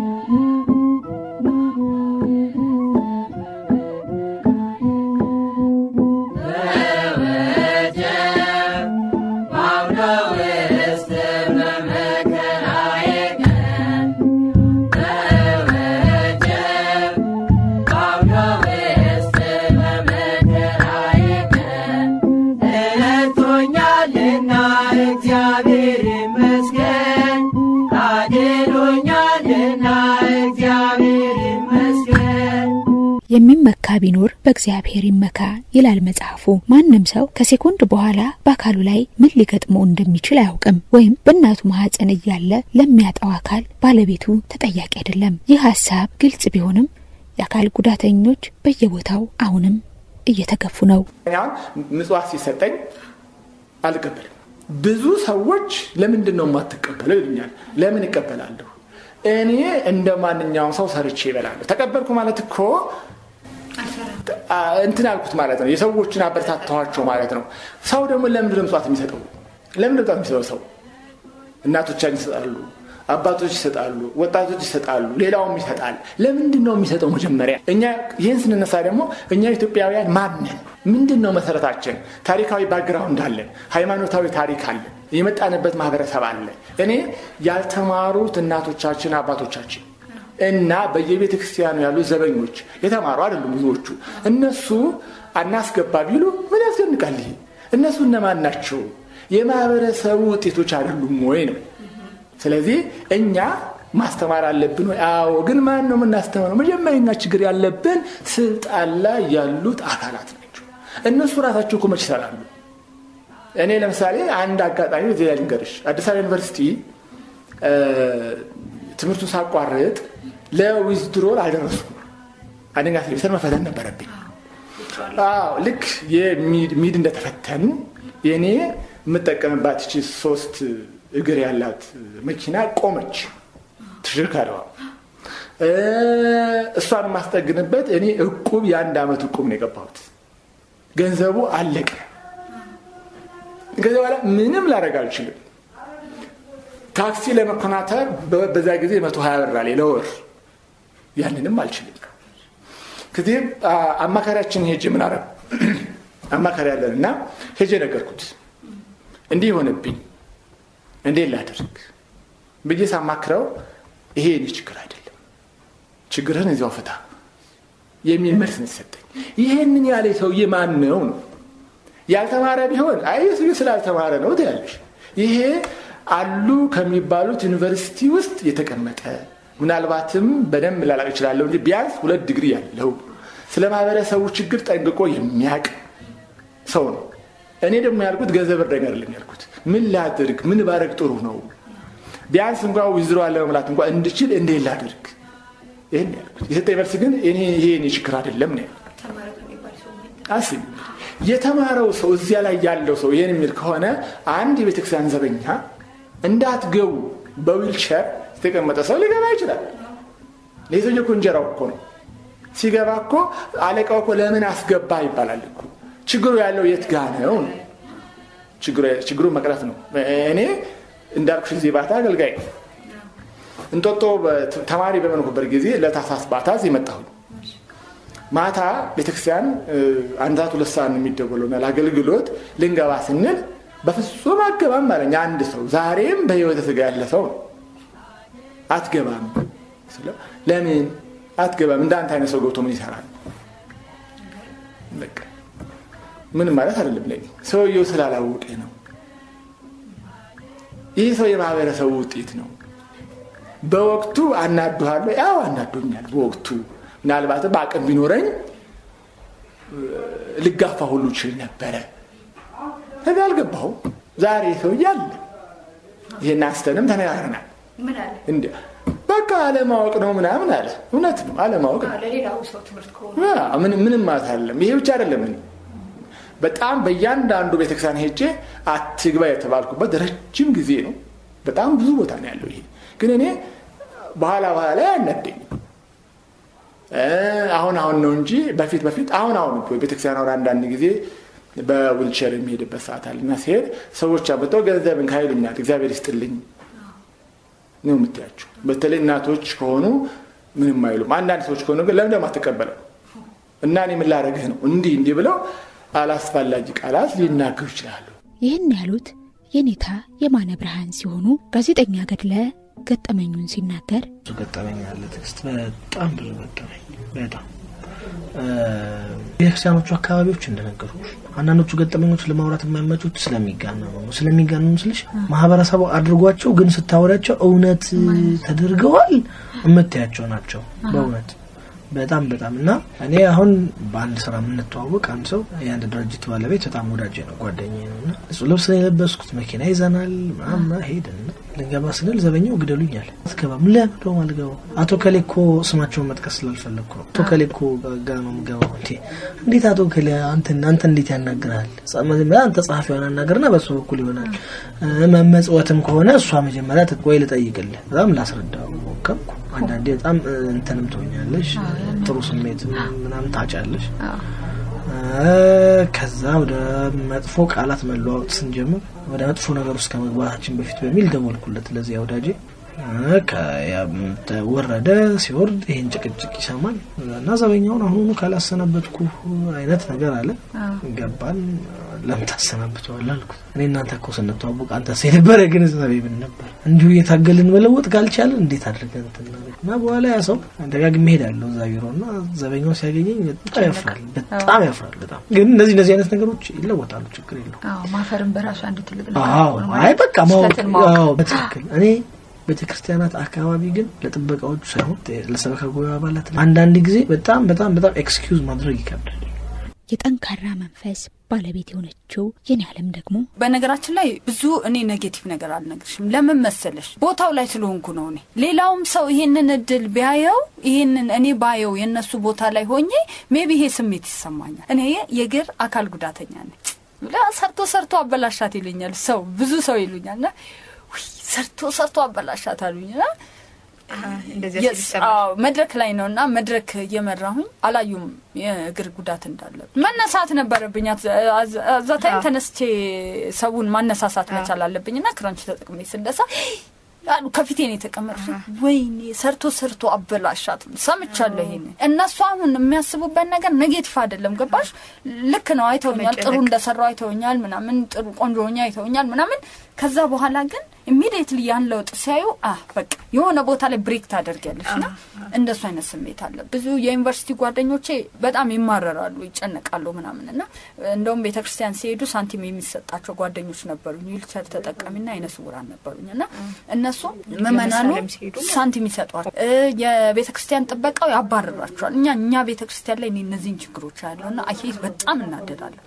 የሚመካ ቢኖር በእግዚአብሔር ይመካ ይላል መጽሐፉ። ማንም ሰው ከሴኮንድ በኋላ በአካሉ ላይ ምን ሊገጥመው እንደሚችል አያውቅም። ወይም በእናቱ ማህፀን እያለ ለሚያጣው አካል ባለቤቱ ተጠያቂ አይደለም። ይህ ሀሳብ ግልጽ ቢሆንም የአካል ጉዳተኞች በየቦታው አሁንም እየተገፉ ነው። አሁን ምጽዋት ሲሰጠኝ አልቀበልም። ብዙ ሰዎች ለምንድን ነው የማትቀበለው ይሉኛል። ለምን እቀበላለሁ? እኔ እንደ ማንኛውም ሰው ሰርቼ ይበላለሁ። ተቀበልኩ ማለት እኮ እንትን አልኩት ማለት ነው። የሰዎችን አበረታታኋቸው ማለት ነው። ሰው ደግሞ ለምንድን ነው ምጽዋት የሚሰጠው? ለምንድን ነው የሚሰጠው? ሰው እናቶቻችን ይሰጣሉ፣ አባቶች ይሰጣሉ፣ ወጣቶች ይሰጣሉ፣ ሌላውም ይሰጣል። ለምንድን ነው የሚሰጠው? መጀመሪያ እኛ ይህን ስንነሳ ደግሞ እኛ ኢትዮጵያውያን ማንን ምንድን ነው መሰረታችን? ታሪካዊ ባክግራውንድ አለን፣ ሃይማኖታዊ ታሪክ አለን፣ የመጣንበት ማህበረሰብ አለ። እኔ ያልተማሩት እናቶቻችን አባቶቻችን እና በየቤተ ክርስቲያኑ ያሉ ዘበኞች የተማሩ አይደሉም ብዙዎቹ። እነሱ አናስገባ ቢሉ ምን ያስደንቃል? ይሄ እነሱ እነማን ናቸው? የማህበረሰቡ ውጤቶች አይደሉም ወይ ነው። ስለዚህ እኛ ማስተማር አለብን ወይ? አዎ። ግን ማን ነው የምናስተምረው? መጀመሪያኛ ችግር ያለብን ስልጣን ላይ ያሉት አካላት ናቸው። እነሱ ራሳቸው እኮ መች ይሰራሉ? እኔ ለምሳሌ አንድ አጋጣሚ እዚህ ላይ ልንገርሽ። አዲስ አበባ ዩኒቨርሲቲ ትምህርቱን ሳቋርጥ ለዊዝድሮል አልደረስኩም። አንደኛ ሴሚስተር መፈተን ነበረብኝ። አዎ ልክ የሚድ እንደተፈተን የእኔ የምጠቀምባት እቺ ሶስት እግር ያላት መኪና ቆመች። ተሽከርካሪዋ እሷን የማስጠግንበት እኔ እቁብ የአንድ ዓመት እቁብ ነው የገባሁት። ገንዘቡ አለቀ። ከዚ በኋላ ምንም ላደርግ አልችልም። ታክሲ ለመኮናተር በዛ ጊዜ መቶ ሀያ ብር አለ ለወር። ያንንም አልችልም። ከዚህም አማካሪያችን ሄጄ ምን አረብ አማካሪ ያለን እና ሄጄ ነገርኩት። እንዲህ የሆነብኝ እንዴት ላደርግ ብዬ ሳማክረው ይሄ የኔ ችግር አይደለም፣ ችግርህን እዚያው ፍታ የሚል መልስ ነው የሰጠኝ። ይህንን ያለ ሰውዬ ማን ነው ነው? ያልተማረ ቢሆን አይ ሰውዬ ስላልተማረ ነው ትያለሽ። ይሄ አሉ ከሚባሉት ዩኒቨርሲቲ ውስጥ የተቀመጠ ምናልባትም በደንብ ላላቅ እችላለሁ እንጂ ቢያንስ ሁለት ዲግሪ ያለው ስለ ማህበረሰቡ ችግር ጠንቅቆ የሚያውቅ ሰው ነው። እኔ ደግሞ ያልኩት ገንዘብ እርዳኝ አይደለም ያልኩት፣ ምን ላድርግ፣ ምን ባረግ ጥሩ ነው፣ ቢያንስ እንኳ ዊዝድሮ አለ መሙላት እንኳ እንድችል እንዴት ላድርግ፣ ይህን ያልኩት። የሰጠኝ መልስ ግን ይሄ የኔ ችግር አይደለም ነው አስቢ። የተማረው ሰው እዚያ ላይ ያለው ሰው ይህን የሚል ከሆነ አንድ የቤተክርስቲያን ዘበኛ እንዳትገቡ በዊልቸር የተቀመጠ ሰው ሊገባ ይችላል። ይህ ሰውዬ እኮ እንጀራው እኮ ነው። ሲገባ እኮ አለቃው እኮ ለምን አስገባ ይባላል እኮ። ችግሩ ያለው የት ጋ ነው? ችግሩ መቅረፍ ነው። እኔ እንዳልኩሽ ጊዜ ባታ አገልጋይ ነው። እንጦጦ ተማሪ በመንኩበት ጊዜ ለታሳስ ባታዝ የመጣሁኝ ማታ ቤተክርስቲያን አንድ ሰዓት ሁለት ሰዓት ነው የሚደወለው ለአገልግሎት ልንገባ ስንል በፍጹም አገባም አለኝ አንድ ሰው ዛሬም በህይወተ ስጋ ያለ ሰው ነው አትገባም ስለው ለምን አትገባም እንዳንተ አይነት ሰው ገብቶ ምን ይሰራል በቃ ምንም ማለት አይደለም ለኔ ሰውየው ስላላወቀ ነው ይህ ሰው የማህበረሰቡ ውጤት ነው በወቅቱ አናዱሃለሁ ያው አናዶኛል በወቅቱ ምናልባትም አቅም ቢኖረኝ ልጋፋ ሁሉ ችል ነበረ ከዚ አልገባሁ ዛሬ ሰውዬ አለ ይሄን አንስተንም ተነጋግረናል እንዲ በቃ አለማወቅ ነው ምናምን አለ እውነት ነው አለማወቅ ነው ምንም ማለት አይደለም ይሄ ብቻ አይደለም በጣም በእያንዳንዱ ቤተክርስቲያን ሄጄ አትግባ የተባልኩበት ረጅም ጊዜ ነው በጣም ብዙ ቦታ ነው ያለው ይሄ ግን እኔ በኋላ በኋላ ላይ አናደኝም አሁን አሁን ነው እንጂ በፊት በፊት አሁን አሁን ቤተክርስቲያን አሁን አንዳንድ ጊዜ በዊልቸር የሚሄድበት ሰዓት አለ እና ሲሄድ ሰዎች አብጠው ገንዘብን ካይሉኛል እግዚአብሔር ይስጥልኝ ነው የምትያቸው በተለይ እናቶች ከሆኑ ምንም አይሉም አንዳንድ ሰዎች ከሆኑ ግን ለምን አትቀበለው እና እኔ ምን ላደርግህ ነው እንዲህ እንዲህ ብለው አላስፈላጊ ቃላት ሊናገሩ ይችላሉ ይህን ያሉት የኔታ የማነ ብርሃን ሲሆኑ ጋዜጠኛ ገድለ ገጠመኙን ሲናገር ብዙ ገጠመኝ አለ ትዕግስት በጣም ብዙ ገጠመኝ በጣም ቤተክርስቲያኖቹ አካባቢዎች እንደነገሩ አንዳንዶቹ ገጠመኞች ለማውራት የማይመቹት ስለሚጋነኑ ነው ስለሚጋነኑ ስልሽ ማህበረሰቡ አድርጓቸው ግን ስታወሪያቸው እውነት ተደርገዋል የምታያቸው ናቸው በእውነት በጣም በጣም እና እኔ አሁን በአንድ ስራ የምንተዋወቅ አንድ ሰው የአንድ ድርጅት ባለቤት በጣም ወዳጅ ነው ጓደኛ ነው እና እሱ ልብስ ነው የለበስኩት መኪና ይዘናል ምናምን ሄድን ልንገባ ስንል ዘበኛው ግደሉኛል አትገባም ለምደው አልገባው አቶ ከሌኮ ስማቸውን መጥቀስ ስላልፈለግኩ ነው አቶ ከሌኮ ጋ ነው የምገባው እንዴ እንዴት አቶ ከሌ አንተ አንተ እንዴት ያናግራል አንተ ጸሐፊዋን አናገርና በሱ በኩል ይሆናል መመጽወትም ከሆነ እሷ መጀመሪያ ወይ ልጠይቅልህ በጣም ላስረዳው ሞከርኩ አንዳንዴ በጣም እንትንም ትሆኛለሽ ጥሩ ስሜት ምናምን ታጫለሽ ከዛ ወደ መጥፎ ቃላት መለዋወጥ ስንጀምር ወደ መጥፎ ነገር ውስጥ ከመግባታችን በፊት በሚል ደወልኩለት ለዚያ ወዳጄ ወረደ። ሲወርድ ይህን ጭቅጭቅ ይሰማል እና ዘበኛውን አሁኑኑ ካላሰናበትኩ አይነት ነገር አለ። ገባን። ለምን ታሰናብተዋለህ አልኩት። እኔ እናንተ እኮ ስንተዋወቅ አንተ የነበረ ግንዛቤ ምን ነበር? እንዲሁ እየታገልን መለወጥ ካልቻለን እንዴት አድርገን እና በኋላ ያ ሰው ደጋግሜ እሄዳለሁ እዛ ቢሮ እና ዘበኛው ሲያገኘኝ በጣም ያፍራል፣ በጣም ያፍራል። በጣም ግን እነዚህ እነዚህ አይነት ነገሮች ይለወጣሉ። ችግር የለው። ማፈርን በራሱ አንድ ትልቅ አዎ፣ አይ በቃ ማወቅ በትክክል እኔ ቤተ ክርስቲያናት አካባቢ ግን ለጥበቃዎቹ ሳይሆን ለሰበካ ጉባኤ አባላት አንዳንድ ጊዜ በጣም በጣም በጣም ኤክስኪውዝ ማድረግ ይከብዳል። የጠንካራ መንፈስ ባለቤት የሆነችው የኔ አለም ደግሞ በነገራችን ላይ ብዙ እኔ ኔጌቲቭ ነገር አልነግርሽም። ለምን መሰለሽ ቦታው ላይ ስለሆንኩ ነው። እኔ ሌላውም ሰው ይሄንን እድል ቢያየው ይሄንን እኔ ባየው የእነሱ ቦታ ላይ ሆኜ ሜቢ ይሄ ስሜት ይሰማኛል። እኔ የእግር አካል ጉዳተኛ ነኝ። ሰርቶ ሰርቶ አበላሻት ይሉኛል ሰው ብዙ ሰው ይሉኛል ና ሰርቶ ሰርቶ አበላሻት አሉኝና መድረክ ላይ ነው እና መድረክ እየመራሁኝ አላዩም የእግር ጉዳት እንዳለ መነሳት ነበረብኝ። አዛ ታይም ተነስቼ ሰውን ማነሳሳት መቻል አለብኝ እና ክራንች ተጠቅሜ ስንደሳ አሉ ከፊቴ ነው የተቀመጡት። ወይኔ ሰርቶ ሰርቶ አበላሻት ሰምቻለሁ። ይሄን እነሱ አሁን የሚያስቡበት ነገር ኔጌቲቭ አይደለም። ገባሽ? ልክ ነው። አይተውኛል፣ ጥሩ እንደሰራው አይተውኛል፣ ምናምን ጥሩ ቆንጆ ሆኜ አይተውኛል ምናምን። ከዛ በኋላ ግን ኢሚዲየትሊ ያን ለውጥ ሲያዩ አ በቃ የሆነ ቦታ ላይ ብሬክ ታደርጊያለሽ እና እንደሱ አይነት ስሜት አለ። ብዙ የዩኒቨርሲቲ ጓደኞቼ በጣም ይማረራሉ፣ ይጨነቃሉ ምናምን እና እንደውም ቤተክርስቲያን ሲሄዱ ሳንቲም የሚሰጣቸው ጓደኞች ነበሩኝ። ዊልቸር ተጠቃሚና አይነ ስውራን ነበሩኝ እና እነሱ ምእመናኑ ሳንቲም ይሰጧል፣ የቤተ ክርስቲያን ጥበቃው ያባረራቸዋል። እኛ እኛ ቤተ ክርስቲያን ላይ እነዚህን ችግሮች ያለው እና አይ በጣም እናደዳለን።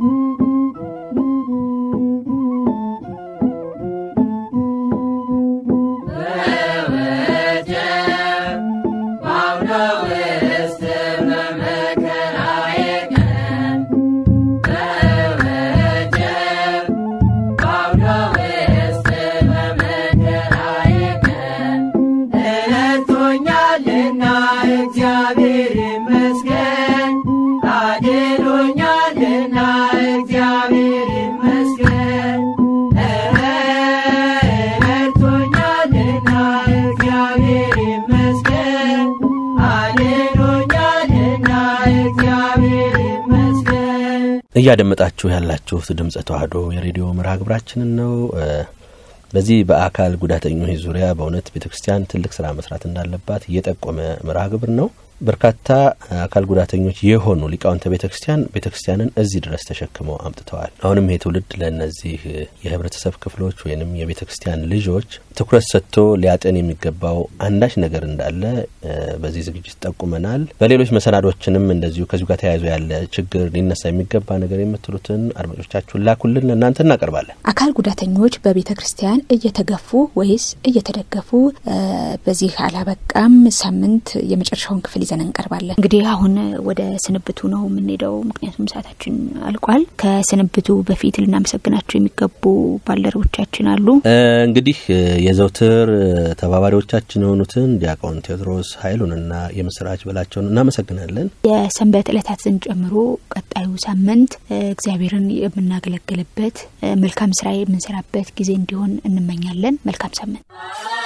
እያደመጣችሁ ያላችሁት ድምጸ ተዋህዶ የሬዲዮ መርሃ ግብራችንን ነው። በዚህ በአካል ጉዳተኞች ዙሪያ በእውነት ቤተ ክርስቲያን ትልቅ ስራ መስራት እንዳለባት እየጠቆመ መርሃ ግብር ነው። በርካታ አካል ጉዳተኞች የሆኑ ሊቃውንተ ቤተ ክርስቲያን ቤተ ክርስቲያንን እዚህ ድረስ ተሸክመው አምጥተዋል። አሁንም ይሄ ትውልድ ለእነዚህ የህብረተሰብ ክፍሎች ወይንም የቤተ ክርስቲያን ልጆች ትኩረት ሰጥቶ ሊያጤን የሚገባው አንዳች ነገር እንዳለ በዚህ ዝግጅት ጠቁመናል። በሌሎች መሰናዶችንም እንደዚሁ ከዚሁ ጋር ተያይዞ ያለ ችግር ሊነሳ የሚገባ ነገር የምትሉትን አድማጮቻችሁን ላኩልን፣ ለእናንተ እናቀርባለን። አካል ጉዳተኞች በቤተ ክርስቲያን እየተገፉ ወይስ እየተደገፉ? በዚህ አላበቃም። ሳምንት የመጨረሻውን ክፍል ይዘን እንቀርባለን። እንግዲህ አሁን ወደ ስንብቱ ነው የምንሄደው፣ ምክንያቱም ሰዓታችን አልቋል። ከስንብቱ በፊት ልናመሰግናቸው የሚገቡ ባልደረቦቻችን አሉ። እንግዲህ የዘውትር ተባባሪዎቻችን የሆኑትን ዲያቆን ቴዎድሮስ ኃይሉንና የምስራች በላቸውን እናመሰግናለን። የሰንበት ዕለታትን ጨምሮ ቀጣዩ ሳምንት እግዚአብሔርን የምናገለግልበት መልካም ስራ የምንሰራበት ጊዜ እንዲሆን እንመኛለን። መልካም ሳምንት